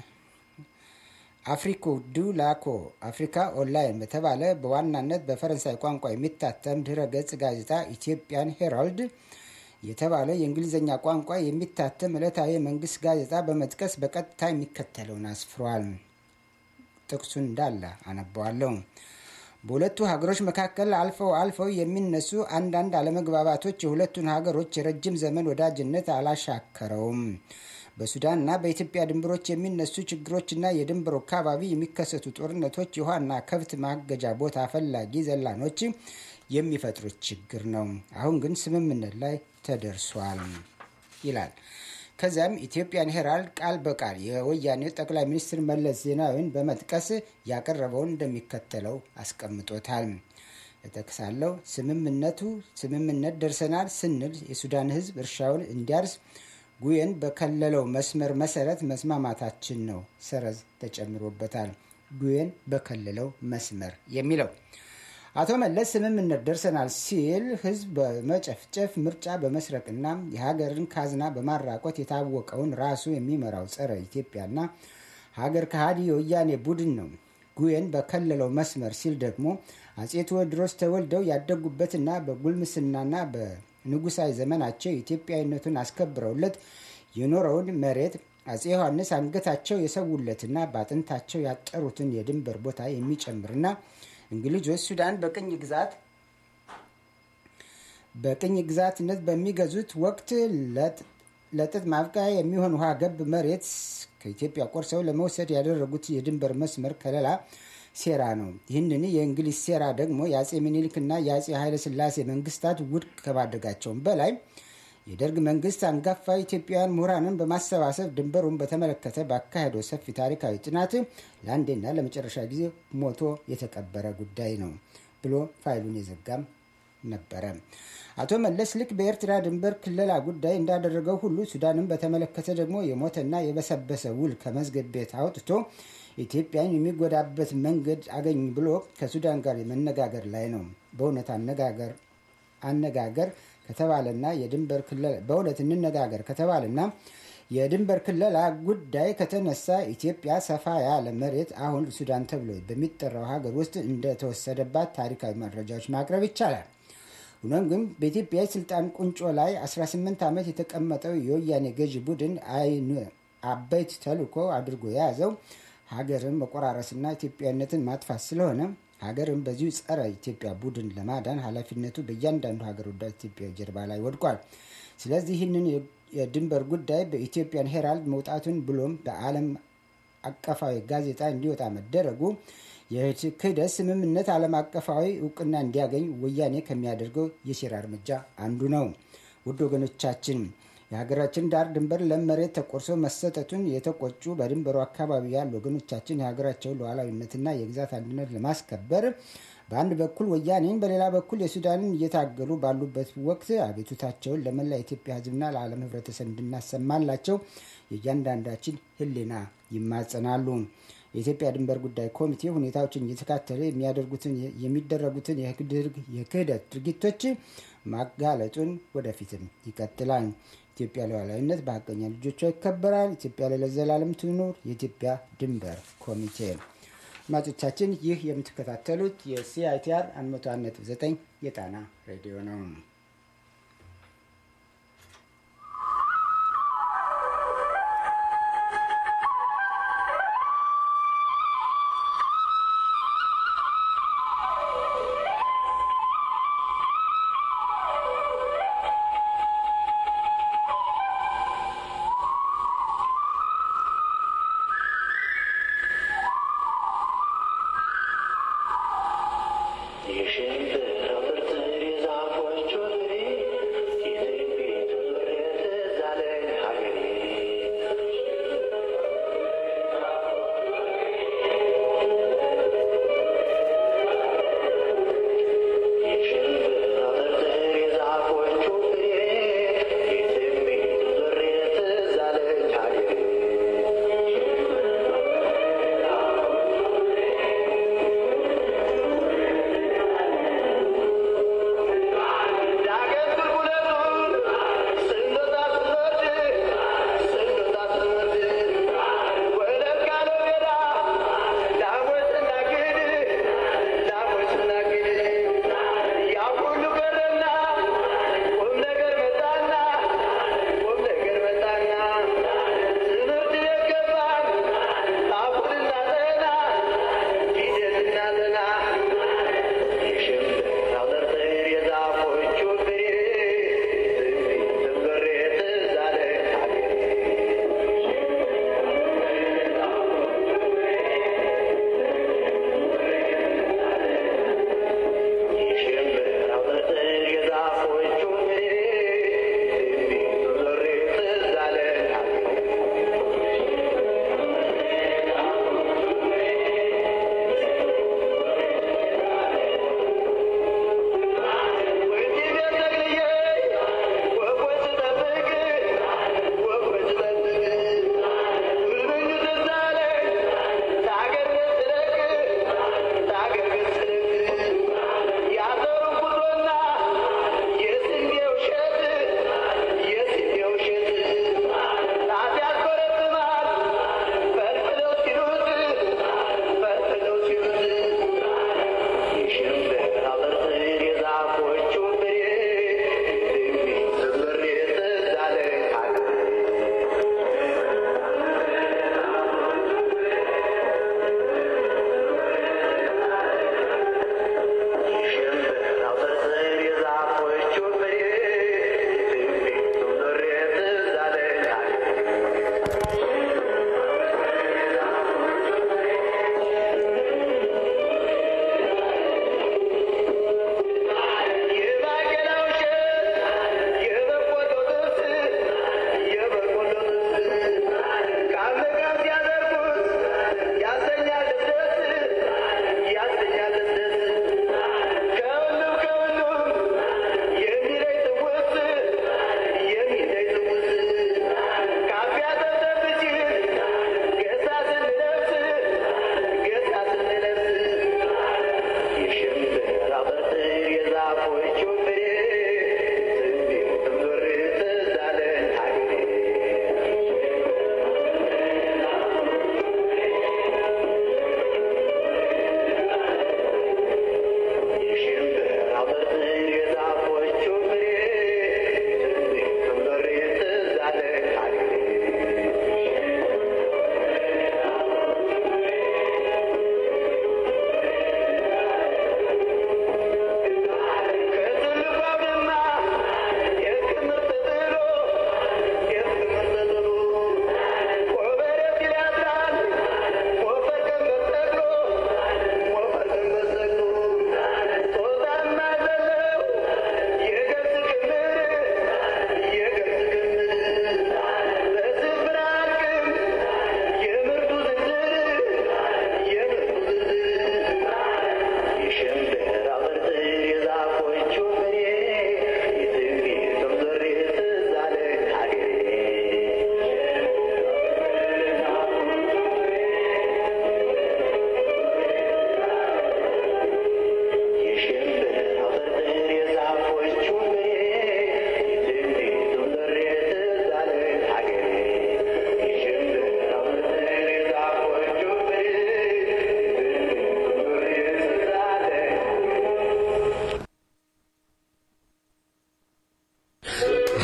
አፍሪኮ ዱ ላኮ አፍሪካ ኦንላይን በተባለ በዋናነት በፈረንሳይ ቋንቋ የሚታተም ድረ ገጽ ጋዜጣ ኢትዮጵያን ሄራልድ የተባለ የእንግሊዝኛ ቋንቋ የሚታተም ዕለታዊ የመንግስት ጋዜጣ በመጥቀስ በቀጥታ የሚከተለውን አስፍሯል። ጥቅሱን እንዳለ አነበዋለሁ። በሁለቱ ሀገሮች መካከል አልፈው አልፈው የሚነሱ አንዳንድ አለመግባባቶች የሁለቱን ሀገሮች የረጅም ዘመን ወዳጅነት አላሻከረውም። በሱዳንና በኢትዮጵያ ድንበሮች የሚነሱ ችግሮችና የድንበሩ አካባቢ የሚከሰቱ ጦርነቶች የውሃና ከብት ማገጃ ቦታ ፈላጊ ዘላኖች የሚፈጥሩት ችግር ነው። አሁን ግን ስምምነት ላይ ተደርሷል ይላል። ከዚያም ኢትዮጵያን ሄራልድ ቃል በቃል የወያኔው ጠቅላይ ሚኒስትር መለስ ዜናዊን በመጥቀስ ያቀረበውን እንደሚከተለው አስቀምጦታል። እጠቅሳለሁ። ስምምነቱ ስምምነት ደርሰናል ስንል የሱዳን ሕዝብ እርሻውን እንዲያርስ ጉየን በከለለው መስመር መሰረት መስማማታችን ነው። ሰረዝ ተጨምሮበታል። ጉየን በከለለው መስመር የሚለው አቶ መለስ ስምምነት ደርሰናል ሲል ህዝብ በመጨፍጨፍ ምርጫ በመስረቅና የሀገርን ካዝና በማራቆት የታወቀውን ራሱ የሚመራው ጸረ ኢትዮጵያና ሀገር ከሃዲ የወያኔ ቡድን ነው። ጉየን በከለለው መስመር ሲል ደግሞ አጼ ቴዎድሮስ ተወልደው ያደጉበትና በጉልምስናና በንጉሳዊ ዘመናቸው ኢትዮጵያዊነቱን አስከብረውለት የኖረውን መሬት አጼ ዮሐንስ አንገታቸው የሰውለትና በአጥንታቸው ያጠሩትን የድንበር ቦታ የሚጨምርና እንግሊዞች ሱዳን በቅኝ ግዛት በቅኝ ግዛትነት በሚገዙት ወቅት ለጥጥ ማብቃያ የሚሆን ውሃ ገብ መሬት ከኢትዮጵያ ቆርሰው ለመውሰድ ያደረጉት የድንበር መስመር ከለላ ሴራ ነው። ይህንን የእንግሊዝ ሴራ ደግሞ የአጼ ምኒልክና የአጼ ኃይለስላሴ መንግስታት ውድቅ ከማድረጋቸውም በላይ የደርግ መንግስት አንጋፋ ኢትዮጵያውያን ምሁራንን በማሰባሰብ ድንበሩን በተመለከተ ባካሄደው ሰፊ ታሪካዊ ጥናት ለአንዴና ለመጨረሻ ጊዜ ሞቶ የተቀበረ ጉዳይ ነው ብሎ ፋይሉን የዘጋም ነበረ። አቶ መለስ ልክ በኤርትራ ድንበር ክለላ ጉዳይ እንዳደረገው ሁሉ ሱዳንን በተመለከተ ደግሞ የሞተና የበሰበሰ ውል ከመዝገብ ቤት አውጥቶ ኢትዮጵያን የሚጎዳበት መንገድ አገኝ ብሎ ከሱዳን ጋር መነጋገር ላይ ነው። በእውነት አነጋገር አነጋገር ከተባለና የድንበር ክለላ በእውነት እንነጋገር ከተባለና የድንበር ክለላ ጉዳይ ከተነሳ ኢትዮጵያ ሰፋ ያለ መሬት አሁን ሱዳን ተብሎ በሚጠራው ሀገር ውስጥ እንደተወሰደባት ታሪካዊ መረጃዎች ማቅረብ ይቻላል። ሆኖም ግን በኢትዮጵያ የስልጣን ቁንጮ ላይ 18 ዓመት የተቀመጠው የወያኔ ገዢ ቡድን አይን አበይት ተልዕኮ አድርጎ የያዘው ሀገርን መቆራረስና ኢትዮጵያዊነትን ማጥፋት ስለሆነ ሀገርን በዚሁ ጸረ ኢትዮጵያ ቡድን ለማዳን ኃላፊነቱ በእያንዳንዱ ሀገር ወዳድ ኢትዮጵያ ጀርባ ላይ ወድቋል። ስለዚህ ይህንን የድንበር ጉዳይ በኢትዮጵያን ሄራልድ መውጣቱን ብሎም በዓለም አቀፋዊ ጋዜጣ እንዲወጣ መደረጉ የክህደት ስምምነት ዓለም አቀፋዊ እውቅና እንዲያገኝ ወያኔ ከሚያደርገው የሴራ እርምጃ አንዱ ነው። ውድ ወገኖቻችን የሀገራችን ዳር ድንበር ለም መሬት ተቆርሶ መሰጠቱን የተቆጩ በድንበሩ አካባቢ ያሉ ወገኖቻችን የሀገራቸውን ሉዓላዊነትና የግዛት አንድነት ለማስከበር በአንድ በኩል ወያኔን በሌላ በኩል የሱዳንን እየታገሉ ባሉበት ወቅት አቤቱታቸውን ለመላ የኢትዮጵያ ሕዝብና ለዓለም ሕብረተሰብ እንድናሰማላቸው የእያንዳንዳችን ሕሊና ይማጸናሉ። የኢትዮጵያ ድንበር ጉዳይ ኮሚቴ ሁኔታዎችን እየተካተለ የሚያደርጉትን የሚደረጉትን የክህደት ድርጊቶች ማጋለጡን ወደፊትም ይቀጥላል። ኢትዮጵያ ሉዓላዊነት በሀቀኛ ልጆቿ ይከበራል። ኢትዮጵያ ለዘላለም ትኑር። የኢትዮጵያ ድንበር ኮሚቴ አድማጮቻችን፣ ይህ የምትከታተሉት የሲአይቲአር 101.9 የጣና ሬዲዮ ነው። የሽንብር ብርትር የዛፎቹ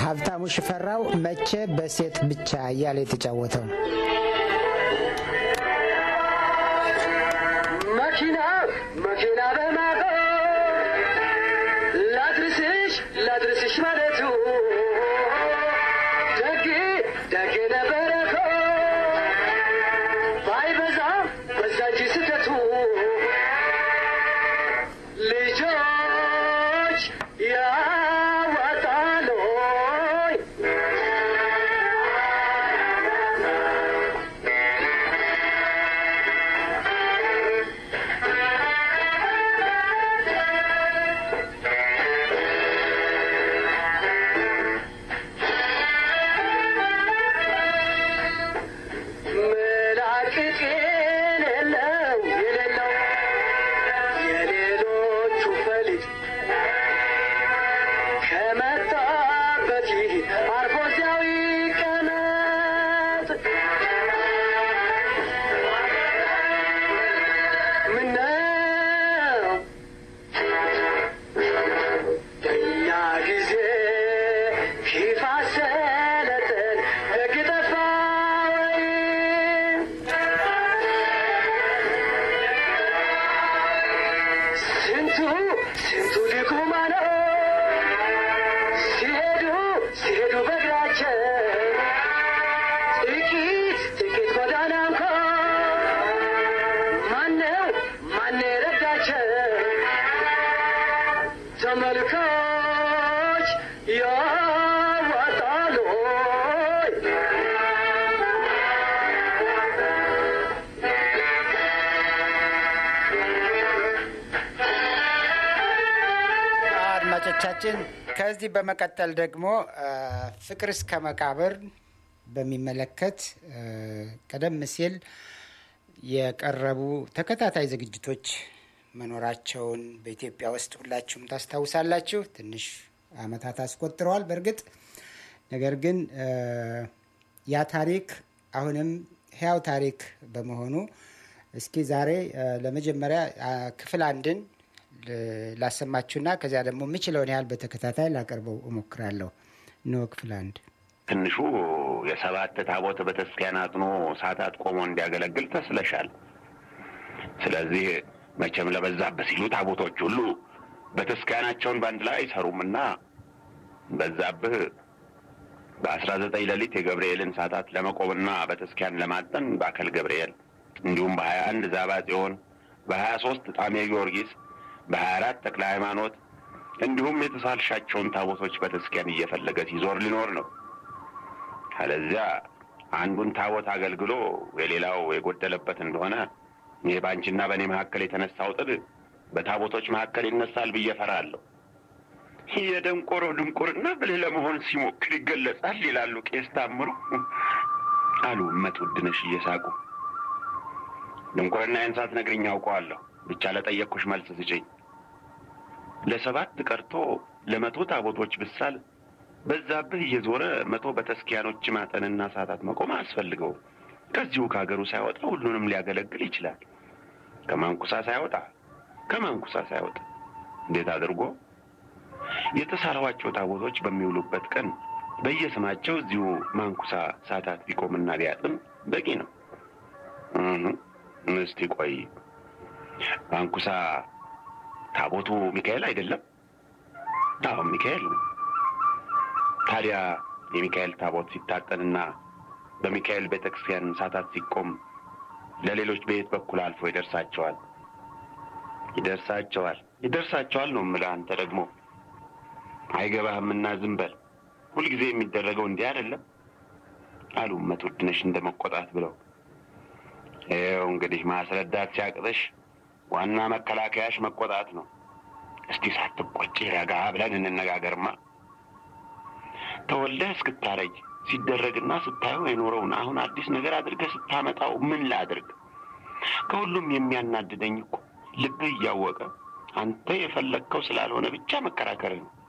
ሀብታሙ ሽፈራው መቼ በሴት ብቻ እያለ የተጫወተው መኪና መኪና በማቆም ላድርስሽ ላድርስሽ ማለቱ ደግ ደግ ነበረ እኮ ባይበዛ በዛ እንጂ ስህተቱ ልጆች ያዋጣል ሆይ መላቅቅ የሌለው የሌለው የሌሎቹ ፈሊጥ ከመጣበት ይህ አርፎ እዚያው ይቀመጥ። ምነው በእኛ ጊዜ ፊፋ ሰለጠን ደግ ጠፋ ወይ? ስንቱ ስንቱ ድኩማ ነው ሲሄዱ ሲሄዱ በእግራቸው ጥቂት ጥቂት ጎዳና እንኳ ማነው ማነው የረዳቸው ተመልካች ያዋጣል ሆይ አድማጮቻችን ከዚህ በመቀጠል ደግሞ ፍቅር እስከ መቃብር በሚመለከት ቀደም ሲል የቀረቡ ተከታታይ ዝግጅቶች መኖራቸውን በኢትዮጵያ ውስጥ ሁላችሁም ታስታውሳላችሁ። ትንሽ ዓመታት አስቆጥረዋል በእርግጥ ነገር ግን ያ ታሪክ አሁንም ሕያው ታሪክ በመሆኑ እስኪ ዛሬ ለመጀመሪያ ክፍል አንድን ላሰማችሁና ከዚያ ደግሞ የምችለውን ያህል በተከታታይ ላቀርበው እሞክራለሁ። ኖ ክፍል አንድ ትንሹ የሰባት ታቦት ቤተክርስቲያን አጥኖ ሰዓታት ቆሞ እንዲያገለግል ተስለሻል። ስለዚህ መቼም ለበዛብህ ሲሉ ታቦቶች ሁሉ ቤተክርስቲያናቸውን በአንድ ላይ አይሰሩምና በዛብህ በአስራ ዘጠኝ ሌሊት የገብርኤልን ሰዓታት ለመቆምና ቤተክርስቲያን ለማጠን በአከል ገብርኤል እንዲሁም በሀያ አንድ ዛባ ጽዮን በሀያ ሶስት ጣሜ ጊዮርጊስ በሀያ አራት ተክለ ሃይማኖት እንዲሁም የተሳልሻቸውን ታቦቶች ቤተክርስቲያን እየፈለገ ሲዞር ሊኖር ነው። አለዚያ አንዱን ታቦት አገልግሎ የሌላው የጎደለበት እንደሆነ ይህ በአንቺና በእኔ መካከል የተነሳው ጥል በታቦቶች መካከል ይነሳል ብዬ እፈራለሁ። ይህ የደንቆሮ ድንቁርና ብልህ ለመሆን ሲሞክር ይገለጻል ይላሉ ቄስ ታምሩ አሉ እመት ውድነሽ እየሳቁ። ድንቁርናዬን ሳትነግሪኝ አውቀዋለሁ። ብቻ ለጠየቅኩሽ መልስ ስጭኝ። ለሰባት ቀርቶ ለመቶ ታቦቶች ብሳል በዛብህ እየዞረ መቶ በተስኪያኖች ማጠንና ሰዓታት መቆም አያስፈልገውም። ከዚሁ ከሀገሩ ሳይወጣ ሁሉንም ሊያገለግል ይችላል። ከማንኩሳ ሳይወጣ ከማንኩሳ ሳይወጣ እንዴት አድርጎ የተሳለዋቸው ታቦቶች በሚውሉበት ቀን በየስማቸው እዚሁ ማንኩሳ ሰዓታት ቢቆምና ቢያጥን በቂ ነው። እስቲ ቆይ ማንኩሳ ታቦቱ ሚካኤል አይደለም? አዎ ሚካኤል ነው። ታዲያ የሚካኤል ታቦት ሲታጠንና በሚካኤል ቤተ ክርስቲያን ሰዓታት ሲቆም ለሌሎች በየት በኩል አልፎ ይደርሳቸዋል? ይደርሳቸዋል ይደርሳቸዋል ነው የምልህ። አንተ ደግሞ አይገባህምና ዝም በል። ሁልጊዜ የሚደረገው እንዲህ አይደለም አሉ እመት ውድነሽ እንደ መቆጣት ብለው። ይኸው እንግዲህ ማስረዳት ሲያቅተሽ ዋና መከላከያሽ መቆጣት ነው። እስቲ ሳትቆጪ ረጋ ብለን እንነጋገርማ። ተወልደህ እስክታረጅ ሲደረግና ስታየው የኖረውን አሁን አዲስ ነገር አድርገህ ስታመጣው ምን ላድርግ? ከሁሉም የሚያናድደኝ እኮ ልብህ እያወቀ አንተ የፈለግከው ስላልሆነ ብቻ መከራከርህ ነው።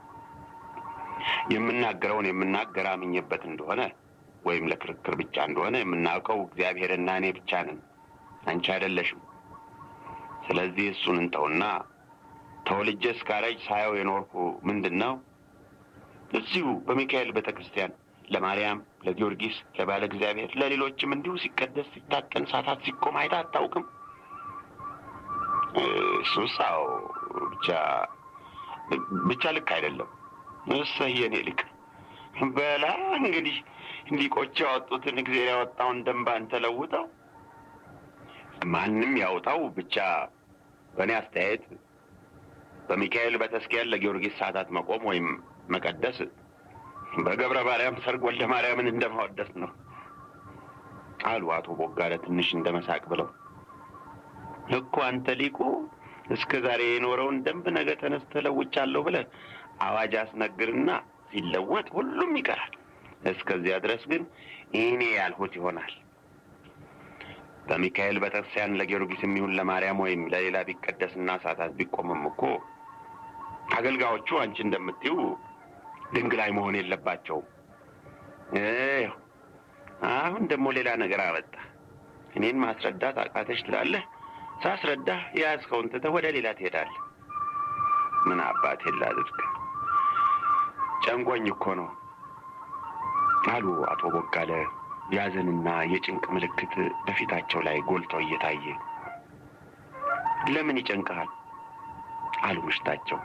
የምናገረውን የምናገር አምኜበት እንደሆነ ወይም ለክርክር ብቻ እንደሆነ የምናውቀው እግዚአብሔርና እኔ ብቻ ነን፣ አንቺ አይደለሽም። ስለዚህ እሱን እንተውና ተወልጄ እስካረጅ ሳየው የኖርኩ ምንድን ነው እዚሁ በሚካኤል ቤተ ክርስቲያን ለማርያም፣ ለጊዮርጊስ፣ ለባለ እግዚአብሔር፣ ለሌሎችም እንዲሁ ሲቀደስ ሲታጠን ሳታት ሲቆም አይታ አታውቅም? እሱስ አዎ፣ ብቻ ብቻ ልክ አይደለም። እሰይ የኔ ልክ በላ እንግዲህ ሊቆች ያወጡትን እግዜር ያወጣውን ደንብ አንተ ለውጠው። ማንም ያውጣው ብቻ በእኔ አስተያየት በሚካኤል ቤተክርስቲያን ለጊዮርጊስ ሰዓታት መቆም ወይም መቀደስ በገብረ ማርያም ሰርግ ወልደ ማርያምን እንደማወደስ ነው አሉ አቶ ቦጋለ ትንሽ እንደ መሳቅ ብለው። እኮ አንተ ሊቁ እስከ ዛሬ የኖረውን ደንብ ነገ ተነስተህ ለውጫለሁ ብለህ አዋጅ አስነግርና ሲለወጥ ሁሉም ይቀራል። እስከዚያ ድረስ ግን እኔ ያልሁት ይሆናል። በሚካኤል ቤተክርስቲያን ለጊዮርጊስ የሚሆን ለማርያም ወይም ለሌላ ቢቀደስና ሰዓታት ቢቆምም እኮ አገልጋዮቹ አንቺ እንደምትይው ድንግላይ መሆን የለባቸውም። ይኸው አሁን ደግሞ ሌላ ነገር አመጣ። እኔን ማስረዳት አቃተሽ ትላለህ። ሳስረዳህ የያዝከውን ትተህ ወደ ሌላ ትሄዳለህ። ምን አባቴ ላድርግ? ጨንቆኝ እኮ ነው አሉ አቶ ቦጋለ የሐዘንና የጭንቅ ምልክት በፊታቸው ላይ ጎልተው እየታየ። ለምን ይጨንቀሃል? አሉ ምሽታቸው።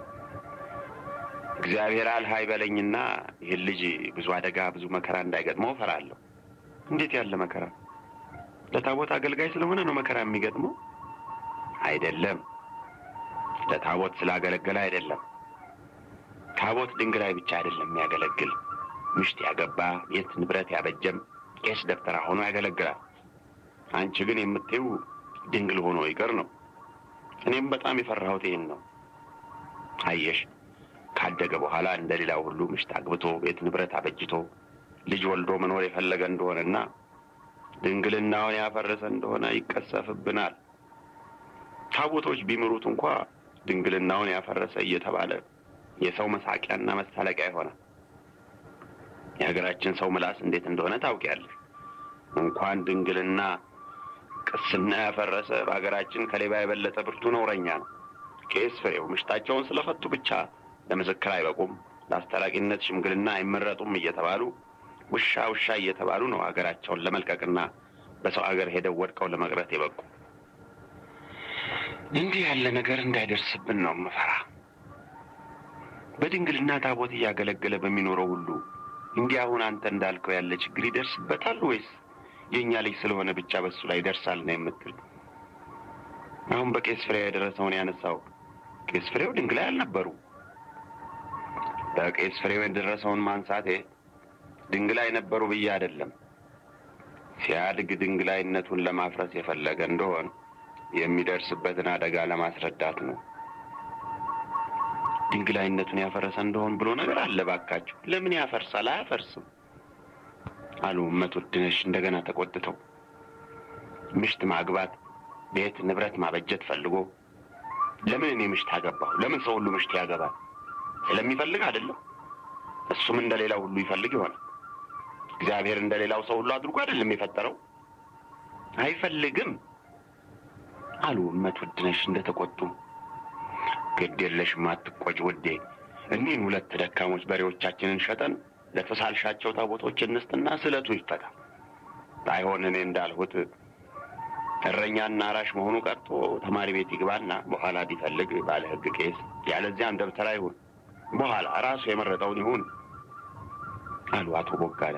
እግዚአብሔር አልህ አይበለኝና ይህን ልጅ ብዙ አደጋ ብዙ መከራ እንዳይገጥመው እፈራለሁ። እንዴት ያለ መከራ? ለታቦት አገልጋይ ስለሆነ ነው መከራ የሚገጥመው? አይደለም፣ ለታቦት ስላገለገለ አይደለም። ታቦት ድንግላይ ብቻ አይደለም የሚያገለግል ምሽት ያገባ ቤት ንብረት ያበጀም ቄስ ደብተራ ሆኖ ያገለግላል። አንቺ ግን የምትይው ድንግል ሆኖ ይቀር ነው። እኔም በጣም የፈራሁት ይህን ነው። አየሽ ካደገ በኋላ እንደ ሌላው ሁሉ ምሽት አግብቶ ቤት ንብረት አበጅቶ ልጅ ወልዶ መኖር የፈለገ እንደሆነና ድንግልናውን ያፈረሰ እንደሆነ ይቀሰፍብናል። ታቦቶች ቢምሩት እንኳ ድንግልናውን ያፈረሰ እየተባለ የሰው መሳቂያና መሳለቂያ ይሆናል። የሀገራችን ሰው ምላስ እንዴት እንደሆነ ታውቂያለሽ። እንኳን ድንግልና ቅስና ያፈረሰ በሀገራችን ከሌባ የበለጠ ብርቱ ነውረኛ ነው። ቄስ ፍሬው ምሽታቸውን ስለፈቱ ብቻ ለምስክር አይበቁም፣ ለአስታራቂነት ሽምግልና አይመረጡም እየተባሉ ውሻ ውሻ እየተባሉ ነው ሀገራቸውን ለመልቀቅና በሰው ሀገር ሄደው ወድቀው ለመቅረት የበቁ። እንዲህ ያለ ነገር እንዳይደርስብን ነው ምፈራ። በድንግልና ታቦት እያገለገለ በሚኖረው ሁሉ እንዲህ አሁን አንተ እንዳልከው ያለ ችግር ይደርስበታል ወይስ የእኛ ልጅ ስለሆነ ብቻ በሱ ላይ ይደርሳል ነው የምትል? አሁን በቄስ ፍሬው የደረሰውን ያነሳው ቄስ ፍሬው ድንግላይ አልነበሩ። በቄስ ፍሬው የደረሰውን ማንሳቴ ድንግላይ ነበሩ ብዬ አይደለም። ሲያድግ ድንግላይነቱን ለማፍረስ የፈለገ እንደሆን የሚደርስበትን አደጋ ለማስረዳት ነው። ድንግላይነቱን ያፈረሰ እንደሆን ብሎ ነገር አለ። ባካችሁ ለምን ያፈርሳል? አያፈርስም አሉ እመት ውድነሽ እንደገና ተቆጥተው። ምሽት ማግባት ቤት ንብረት ማበጀት ፈልጎ ለምን እኔ ምሽት አገባሁ? ለምን ሰው ሁሉ ምሽት ያገባል? ስለሚፈልግ አይደለም። እሱም እንደ ሌላው ሁሉ ይፈልግ ይሆናል። እግዚአብሔር እንደ ሌላው ሰው ሁሉ አድርጎ አይደለም የፈጠረው። አይፈልግም አሉ እመት ውድነሽ እንደተቆጡ። ግድ የለሽም አትቆጭ ውዴ። እኒህን ሁለት ደካሞች በሬዎቻችንን ሸጠን ለተሳልሻቸው ታቦቶች እንስጥና ስለቱ ይፈታ። ባይሆን እኔ እንዳልሁት እረኛና አራሽ መሆኑ ቀርቶ ተማሪ ቤት ይግባና በኋላ ቢፈልግ ባለ ሕግ ቄስ፣ ያለዚያም ደብተራ ይሁን። በኋላ ራሱ የመረጠውን ይሁን አሉ አቶ ቦጋለ።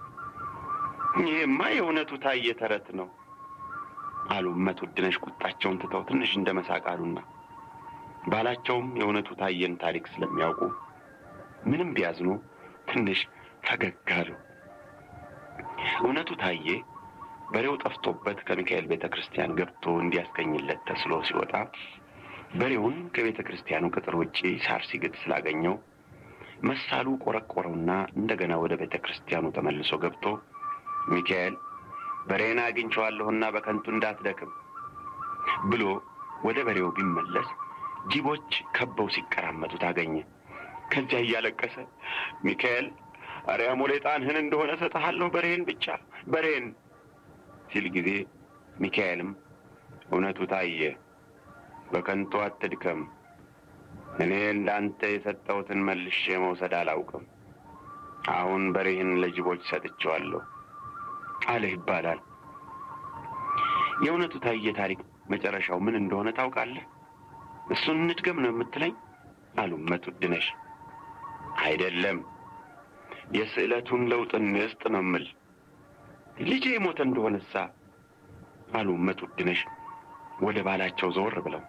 ይህማ የእውነቱ ታየ ተረት ነው አሉ እመት ውድነሽ ቁጣቸውን ትተው ትንሽ እንደ መሳቅ አሉና ባላቸውም የእውነቱ ታየን ታሪክ ስለሚያውቁ ምንም ቢያዝኑ ትንሽ ፈገግ አሉ። እውነቱ ታየ በሬው ጠፍቶበት ከሚካኤል ቤተ ክርስቲያን ገብቶ እንዲያስገኝለት ተስሎ ሲወጣ በሬውን ከቤተ ክርስቲያኑ ቅጥር ውጪ ሳር ሲግጥ ስላገኘው መሳሉ ቆረቆረውና እንደገና ወደ ቤተ ክርስቲያኑ ተመልሶ ገብቶ ሚካኤል በሬን አግኝቼዋለሁና በከንቱ እንዳትደክም ብሎ ወደ በሬው ቢመለስ ጅቦች ከበው ሲቀራመጡት አገኘ። ከዚያ እያለቀሰ ሚካኤል አርያሞ ሌጣንህን እንደሆነ እሰጥሃለሁ በሬን ብቻ በሬን ሲል ጊዜ ሚካኤልም እውነቱ ታየ፣ በከንቱ አትድከም፣ እኔ እንዳንተ የሰጠሁትን መልሼ መውሰድ አላውቅም። አሁን በሬህን ለጅቦች ሰጥቼዋለሁ አለህ ይባላል። የእውነቱ ታየ ታሪክ መጨረሻው ምን እንደሆነ ታውቃለህ? እሱን እንድገም ነው የምትለኝ? አሉ እመት ውድነሽ። አይደለም የስዕለቱን ለውጥ እንስጥ ነው የምል። ልጄ የሞተ እንደሆነሳ አሉ እመት ውድነሽ ወደ ባላቸው ዘወር ብለው።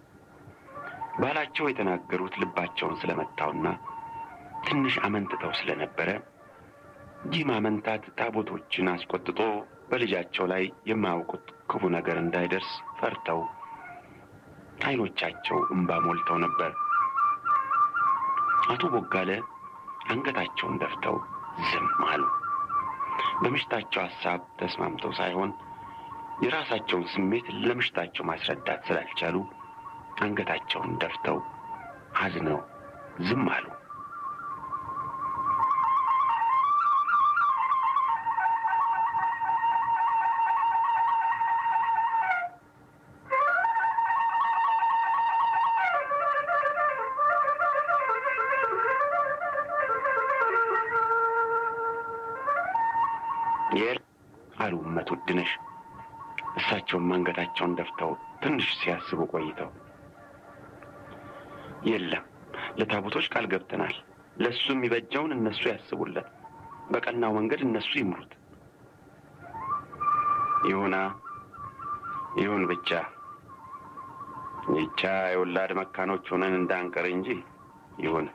ባላቸው የተናገሩት ልባቸውን ስለመታውና ትንሽ አመንትተው ስለነበረ ይህ ማመንታት ታቦቶችን አስቆጥቶ በልጃቸው ላይ የማያውቁት ክፉ ነገር እንዳይደርስ ፈርተው ዓይኖቻቸው እምባ ሞልተው ነበር። አቶ ቦጋለ አንገታቸውን ደፍተው ዝም አሉ። በምሽታቸው ሐሳብ ተስማምተው ሳይሆን የራሳቸውን ስሜት ለምሽታቸው ማስረዳት ስላልቻሉ አንገታቸውን ደፍተው አዝነው ዝም አሉ። የል አሉ እመት ውድነሽ እሳቸውም አንገታቸውን ደፍተው ትንሽ ሲያስቡ ቆይተው የለም ለታቦቶች ቃል ገብተናል። ለእሱ የሚበጀውን እነሱ ያስቡለት፣ በቀናው መንገድ እነሱ ይምሩት። ይሁና ይሁን ብቻ ይቻ የወላድ መካኖች ሆነን እንዳንቀር እንጂ ይሁን።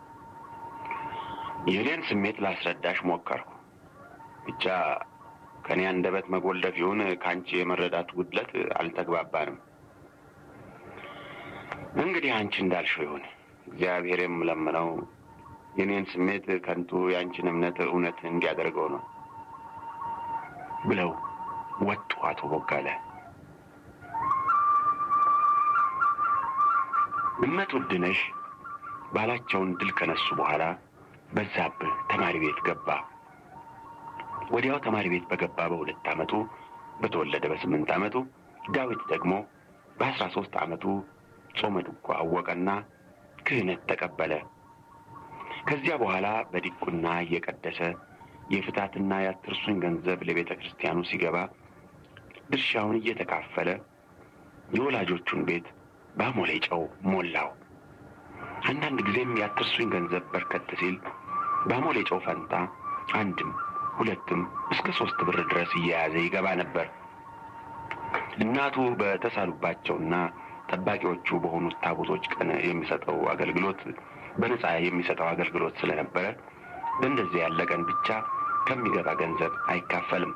የእኔን ስሜት ላስረዳሽ ሞከርኩ። ብቻ ከእኔ አንደበት መጎለፍ ይሁን ከአንቺ የመረዳት ጉድለት አልተግባባንም። እንግዲህ አንቺ እንዳልሽው ይሁን። እግዚአብሔር የምለምነው የኔን ስሜት ከንቱ የአንቺን እምነት እውነት እንዲያደርገው ነው ብለው ወጡ አቶ ቦጋለ። እመት ውድነሽ ባላቸውን ድል ከነሱ በኋላ በዛብህ ተማሪ ቤት ገባ። ወዲያው ተማሪ ቤት በገባ በሁለት ዓመቱ በተወለደ በስምንት ዓመቱ ዳዊት ደግሞ በአስራ ሦስት ዓመቱ ጾመ ድጓ አወቀና ክህነት ተቀበለ። ከዚያ በኋላ በዲቁና እየቀደሰ የፍታትና የአትርሱኝ ገንዘብ ለቤተ ክርስቲያኑ ሲገባ ድርሻውን እየተካፈለ የወላጆቹን ቤት በአሞሌ ጨው ሞላው። አንዳንድ ጊዜም የአትርሱኝ ገንዘብ በርከት ሲል በአሞሌ ጨው ፈንታ አንድም ሁለትም እስከ ሶስት ብር ድረስ እየያዘ ይገባ ነበር። እናቱ በተሳሉባቸውና ጠባቂዎቹ በሆኑት ታቦቶች ቀን የሚሰጠው አገልግሎት በነጻ የሚሰጠው አገልግሎት ስለነበረ በእንደዚህ ያለ ቀን ብቻ ከሚገባ ገንዘብ አይካፈልም።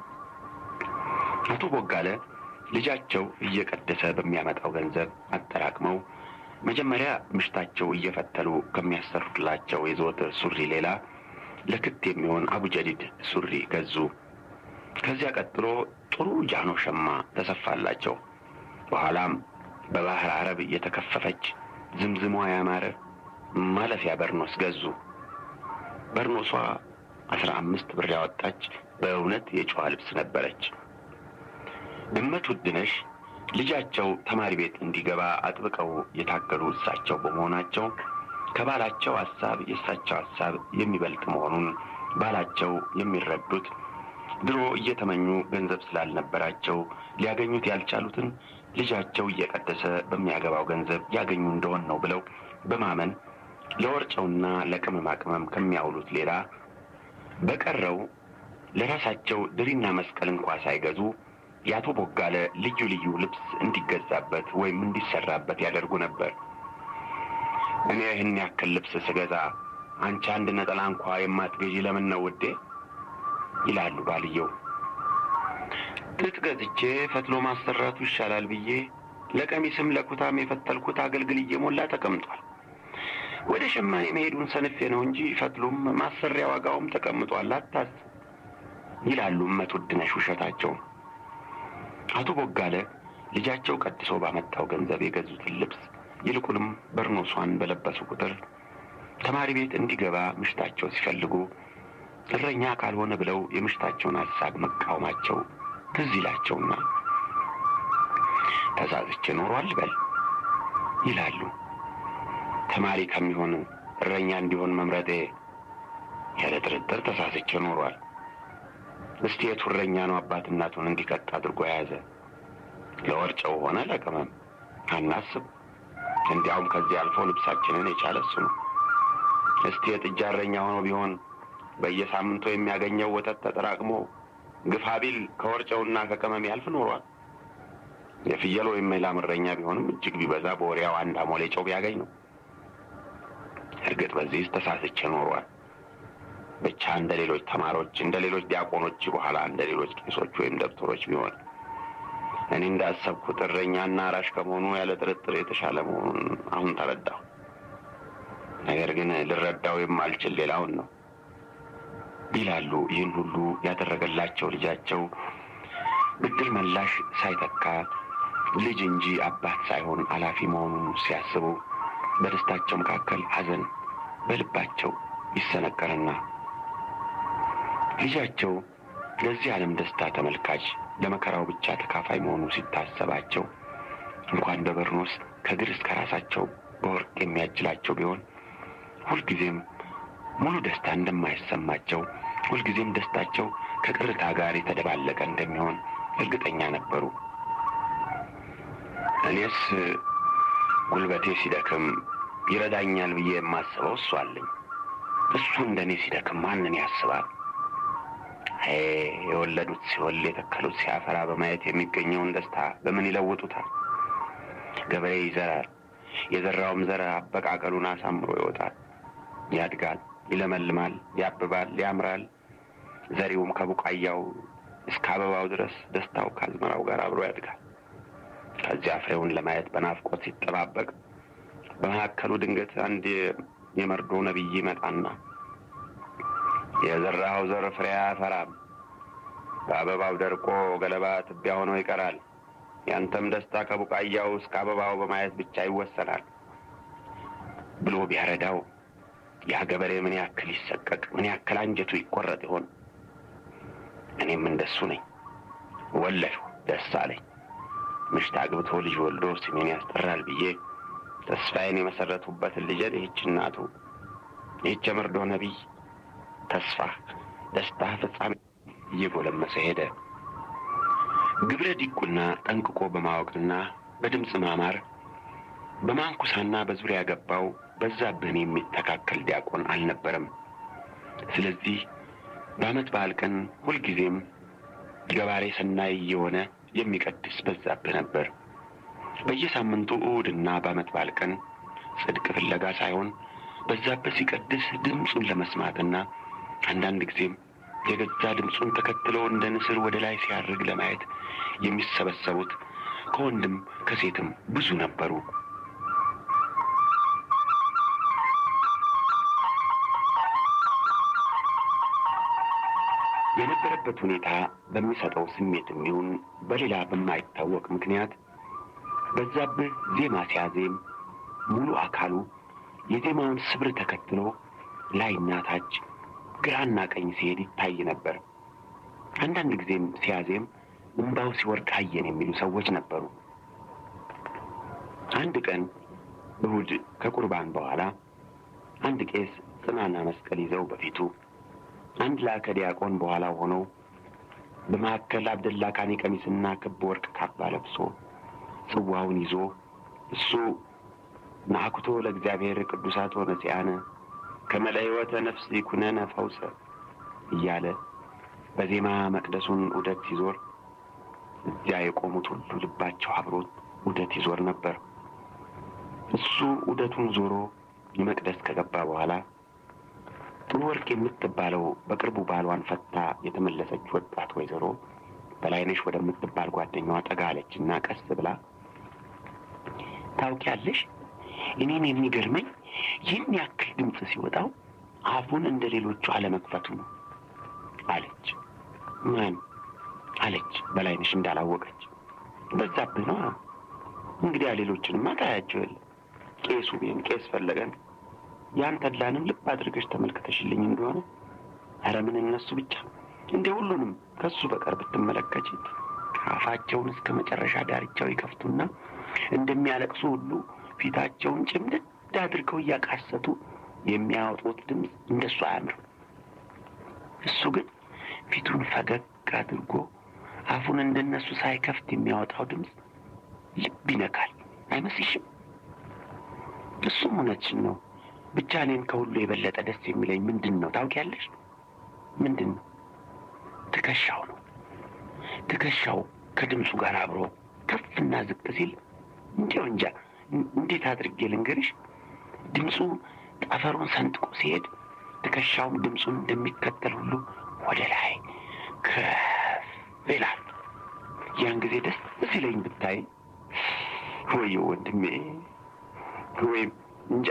አቶ ቦጋለ ልጃቸው እየቀደሰ በሚያመጣው ገንዘብ አጠራቅመው መጀመሪያ ምሽታቸው እየፈተሉ ከሚያሰሩላቸው የዘወትር ሱሪ ሌላ ለክት የሚሆን አቡጀዲድ ሱሪ ገዙ። ከዚያ ቀጥሎ ጥሩ ጃኖ ሸማ ተሰፋላቸው። በኋላም በባህር አረብ የተከፈፈች ዝምዝሟ ያማረ ማለፊያ በርኖስ ገዙ። በርኖሷ አስራ አምስት ብር ያወጣች በእውነት የጨዋ ልብስ ነበረች። እመት ውድነሽ ልጃቸው ተማሪ ቤት እንዲገባ አጥብቀው የታገሉ እሳቸው በመሆናቸው ከባላቸው ሐሳብ የእሳቸው ሐሳብ የሚበልጥ መሆኑን ባላቸው የሚረዱት ድሮ እየተመኙ ገንዘብ ስላልነበራቸው ሊያገኙት ያልቻሉትን ልጃቸው እየቀደሰ በሚያገባው ገንዘብ ያገኙ እንደሆን ነው ብለው በማመን ለወርጨውና ለቅመማ ቅመም ከሚያውሉት ሌላ በቀረው ለራሳቸው ድሪና መስቀል እንኳ ሳይገዙ የአቶ ቦጋለ ልዩ ልዩ ልብስ እንዲገዛበት ወይም እንዲሰራበት ያደርጉ ነበር። እኔ ይህን ያክል ልብስ ስገዛ አንቺ አንድ ነጠላ እንኳ የማትገዢ ለምን ነው ውዴ? ይላሉ ባልየው። ጥጥ ገዝቼ ፈትሎ ማሰራቱ ይሻላል ብዬ ለቀሚስም ለኩታም የፈተልኩት አገልግል እየሞላ ተቀምጧል። ወደ ሸማኔ መሄዱን ሰንፌ ነው እንጂ ፈትሎም ማሰሪያ ዋጋውም ተቀምጧል፣ አታስ ይላሉ እመት ውድነሽ ውሸታቸው። አቶ ቦጋለ ልጃቸው ቀድሶ ባመጣው ገንዘብ የገዙትን ልብስ ይልቁንም በርኖሷን በለበሱ ቁጥር ተማሪ ቤት እንዲገባ ምሽታቸው ሲፈልጉ እረኛ ካልሆነ ብለው የምሽታቸውን ሐሳብ መቃወማቸው ትዝ ይላቸውና ተሳስቼ ኖሯል በል ይላሉ። ተማሪ ከሚሆን እረኛ እንዲሆን መምረጤ ያለ ጥርጥር ተሳስቼ ኖሯል። እስቲ የቱ እረኛ ነው አባት እናቱን እንዲቀጥ አድርጎ የያዘ? ለወርጨው ሆነ ለቅመም አናስብ። እንዲያውም ከዚህ አልፎ ልብሳችንን የቻለ እሱ ነው። እስቲ የጥጃ እረኛ ሆኖ ቢሆን በየሳምንቱ የሚያገኘው ወተት ተጠራቅሞ ግፋ ቢል ከወርጨውና ከቅመም ያልፍ ኖሯል። የፍየል ወይም የላም እረኛ ቢሆንም እጅግ ቢበዛ በወሪያው አንድ አሞሌ ጨው ቢያገኝ ነው። እርግጥ በዚህ ተሳስቼ ኖሯል። ብቻ እንደ ሌሎች ተማሪዎች፣ እንደ ሌሎች ዲያቆኖች፣ በኋላ እንደ ሌሎች ቄሶች ወይም ደብተሮች ቢሆን እኔ እንዳሰብኩት እረኛና አራሽ ከመሆኑ ያለ ጥርጥር የተሻለ መሆኑን አሁን ተረዳሁ። ነገር ግን ልረዳው የማልችል ሌላውን ነው ይላሉ። ይህን ሁሉ ያደረገላቸው ልጃቸው ብድር መላሽ ሳይተካ ልጅ እንጂ አባት ሳይሆን አላፊ መሆኑን ሲያስቡ በደስታቸው መካከል ሐዘን በልባቸው ይሰነቀርና ልጃቸው ለዚህ ዓለም ደስታ ተመልካች ለመከራው ብቻ ተካፋይ መሆኑ ሲታሰባቸው እንኳን በበርኖስ ከእግር እስከ ራሳቸው በወርቅ የሚያጅላቸው ቢሆን ሁልጊዜም ሙሉ ደስታ እንደማይሰማቸው ሁልጊዜም ደስታቸው ከቅርታ ጋር የተደባለቀ እንደሚሆን እርግጠኛ ነበሩ። እኔስ ጉልበቴ ሲደክም ይረዳኛል ብዬ የማስበው እሱ አለኝ። እሱ እንደ እኔ ሲደክም ማንን ያስባል? አይ የወለዱት ሲወል የተከሉት ሲያፈራ በማየት የሚገኘውን ደስታ በምን ይለውጡታል? ገበሬ ይዘራል። የዘራውም ዘር አበቃቀሉን አሳምሮ ይወጣል፣ ያድጋል፣ ይለመልማል፣ ያብባል፣ ያምራል። ዘሪውም ከቡቃያው እስከ አበባው ድረስ ደስታው ከአዝመራው ጋር አብሮ ያድጋል። ከዚያ ፍሬውን ለማየት በናፍቆት ሲጠባበቅ በመካከሉ ድንገት አንድ የመርዶ ነቢይ ይመጣና የዘራኸው ዘር ፍሬ አያፈራም፣ በአበባው ደርቆ ገለባ ትቢያ ሆኖ ይቀራል። ያንተም ደስታ ከቡቃያው እስከ አበባው በማየት ብቻ ይወሰናል ብሎ ቢያረዳው ያ ገበሬ ምን ያክል ይሰቀቅ፣ ምን ያክል አንጀቱ ይቆረጥ ይሆን? እኔም እንደሱ ነኝ። ወለድሁ፣ ደስ አለኝ። ምሽት አግብቶ ልጅ ወልዶ ስሜን ያስጠራል ብዬ ተስፋዬን የመሰረቱበትን ልጄን ይህች እናቱ ይህች የመርዶ ነቢይ ተስፋ፣ ደስታ ፍጻሜ እየጎለመሰ ሄደ። ግብረ ዲቁና ጠንቅቆ በማወቅና በድምፅ ማማር በማንኩሳና በዙሪያ ገባው በዛብህን የሚተካከል ዲያቆን አልነበረም። ስለዚህ በዓመት በዓል ቀን ሁልጊዜም ገባሬ ሰናይ የሆነ የሚቀድስ በዛብህ ነበር። በየሳምንቱ እሑድና በዓመት በዓል ቀን ጽድቅ ፍለጋ ሳይሆን በዛብህ ሲቀድስ ድምፁን ለመስማትና አንዳንድ ጊዜም የገዛ ድምፁን ተከትሎ እንደ ንስር ወደ ላይ ሲያርግ ለማየት የሚሰበሰቡት ከወንድም ከሴትም ብዙ ነበሩ። የነበረበት ሁኔታ በሚሰጠው ስሜትም ይሁን በሌላ በማይታወቅ ምክንያት በዛብህ ዜማ ሲያዜም ሙሉ አካሉ የዜማውን ስብር ተከትሎ ላይና ታች ግራና ቀኝ ሲሄድ ይታይ ነበር። አንዳንድ ጊዜም ሲያዜም እንባው ሲወርድ አየን የሚሉ ሰዎች ነበሩ። አንድ ቀን እሁድ ከቁርባን በኋላ አንድ ቄስ ጽናና መስቀል ይዘው በፊቱ አንድ ላከ ዲያቆን በኋላው ሆነው በመካከል አብደላ ካኔ ቀሚስና ክብ ወርቅ ካባ ለብሶ ጽዋውን ይዞ እሱ ናኩቶ ለእግዚአብሔር ቅዱሳት ሆነ ሲያነ ከመለ ሕይወተ ነፍስ ይኩነነ ፈውሰ እያለ በዜማ መቅደሱን ዑደት ሲዞር እዚያ የቆሙት ሁሉ ልባቸው አብሮት ዑደት ይዞር ነበር። እሱ ዑደቱን ዞሮ የመቅደስ ከገባ በኋላ ጥሩ ወርቅ የምትባለው በቅርቡ ባሏን ፈታ የተመለሰች ወጣት ወይዘሮ በላይነሽ ወደምትባል ጓደኛዋ ጠጋ አለችና ቀስ ብላ ታውቂያለሽ፣ እኔን የሚገርመኝ ይህን ያክል ድምፅ ሲወጣው አፉን እንደ ሌሎቹ አለመክፈቱ ነው አለች። ማን አለች በላይነሽ እንዳላወቀች። በዛብህ ነው እንግዲያ ሌሎችንማ ታያቸው የለ ቄሱ ወይም ቄስ ፈለገን ያን ተድላንም ልብ አድርገሽ ተመልክተሽልኝ እንደሆነ ኧረ ምን እነሱ ብቻ እንደ ሁሉንም ከሱ በቀር ብትመለከች አፋቸውን እስከ መጨረሻ ዳርቻው ይከፍቱና እንደሚያለቅሱ ሁሉ ፊታቸውን ጭምድድ አድርገው እያቃሰቱ የሚያወጡት ድምፅ እንደሱ አያምርም። እሱ ግን ፊቱን ፈገግ አድርጎ አፉን እንደነሱ ሳይከፍት የሚያወጣው ድምፅ ልብ ይነካል። አይመስልሽም? እሱም እውነትሽን ነው። ብቻ እኔን ከሁሉ የበለጠ ደስ የሚለኝ ምንድን ነው ታውቂያለሽ? ምንድን ነው? ትከሻው ነው። ትከሻው ከድምፁ ጋር አብሮ ከፍና ዝቅ ሲል እንዲያው እንጃ እንዴት አድርጌ ልንገርሽ? ድምፁ ጠፈሩን ሰንጥቆ ሲሄድ ትከሻውም ድምፁን እንደሚከተል ሁሉ ወደ ላይ ከፍ ይላል። ያን ጊዜ ደስ ሲለኝ ብታይ ወይ ወንድሜ ወይም እንጃ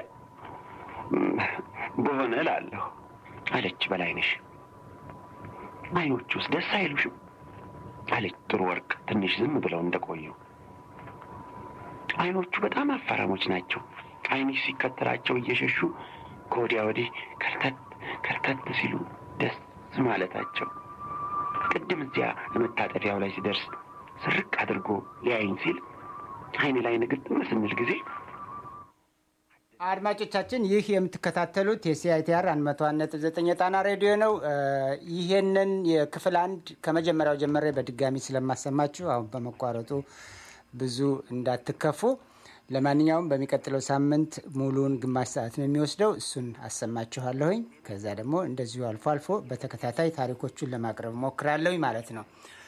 በሆነ እላለሁ አለች በላይነሽ። አይኖቹስ ደስ አይሉሽም? አለች ጥሩ ወርቅ ትንሽ ዝም ብለው እንደቆዩ። አይኖቹ በጣም አፋራሞች ናቸው። አይንሽ ሲከተላቸው እየሸሹ ከወዲያ ወዲህ ከርተት ከርተት ሲሉ ደስ ማለታቸው ቅድም እዚያ መታጠፊያው ላይ ሲደርስ ስርቅ አድርጎ ሊያይኝ ሲል አይን ላይ ንግጥም ስንል ጊዜ አድማጮቻችን ይህ የምትከታተሉት የሲአይቲአር አንድ መቶ አንድ ነጥብ ዘጠኝ የጣና ሬዲዮ ነው። ይሄንን የክፍል አንድ ከመጀመሪያው ጀመረ በድጋሚ ስለማሰማችሁ አሁን በመቋረጡ ብዙ እንዳትከፉ። ለማንኛውም በሚቀጥለው ሳምንት ሙሉውን ግማሽ ሰዓት ነው የሚወስደው። እሱን አሰማችኋለሁኝ። ከዛ ደግሞ እንደዚሁ አልፎ አልፎ በተከታታይ ታሪኮቹን ለማቅረብ ሞክራለሁኝ ማለት ነው።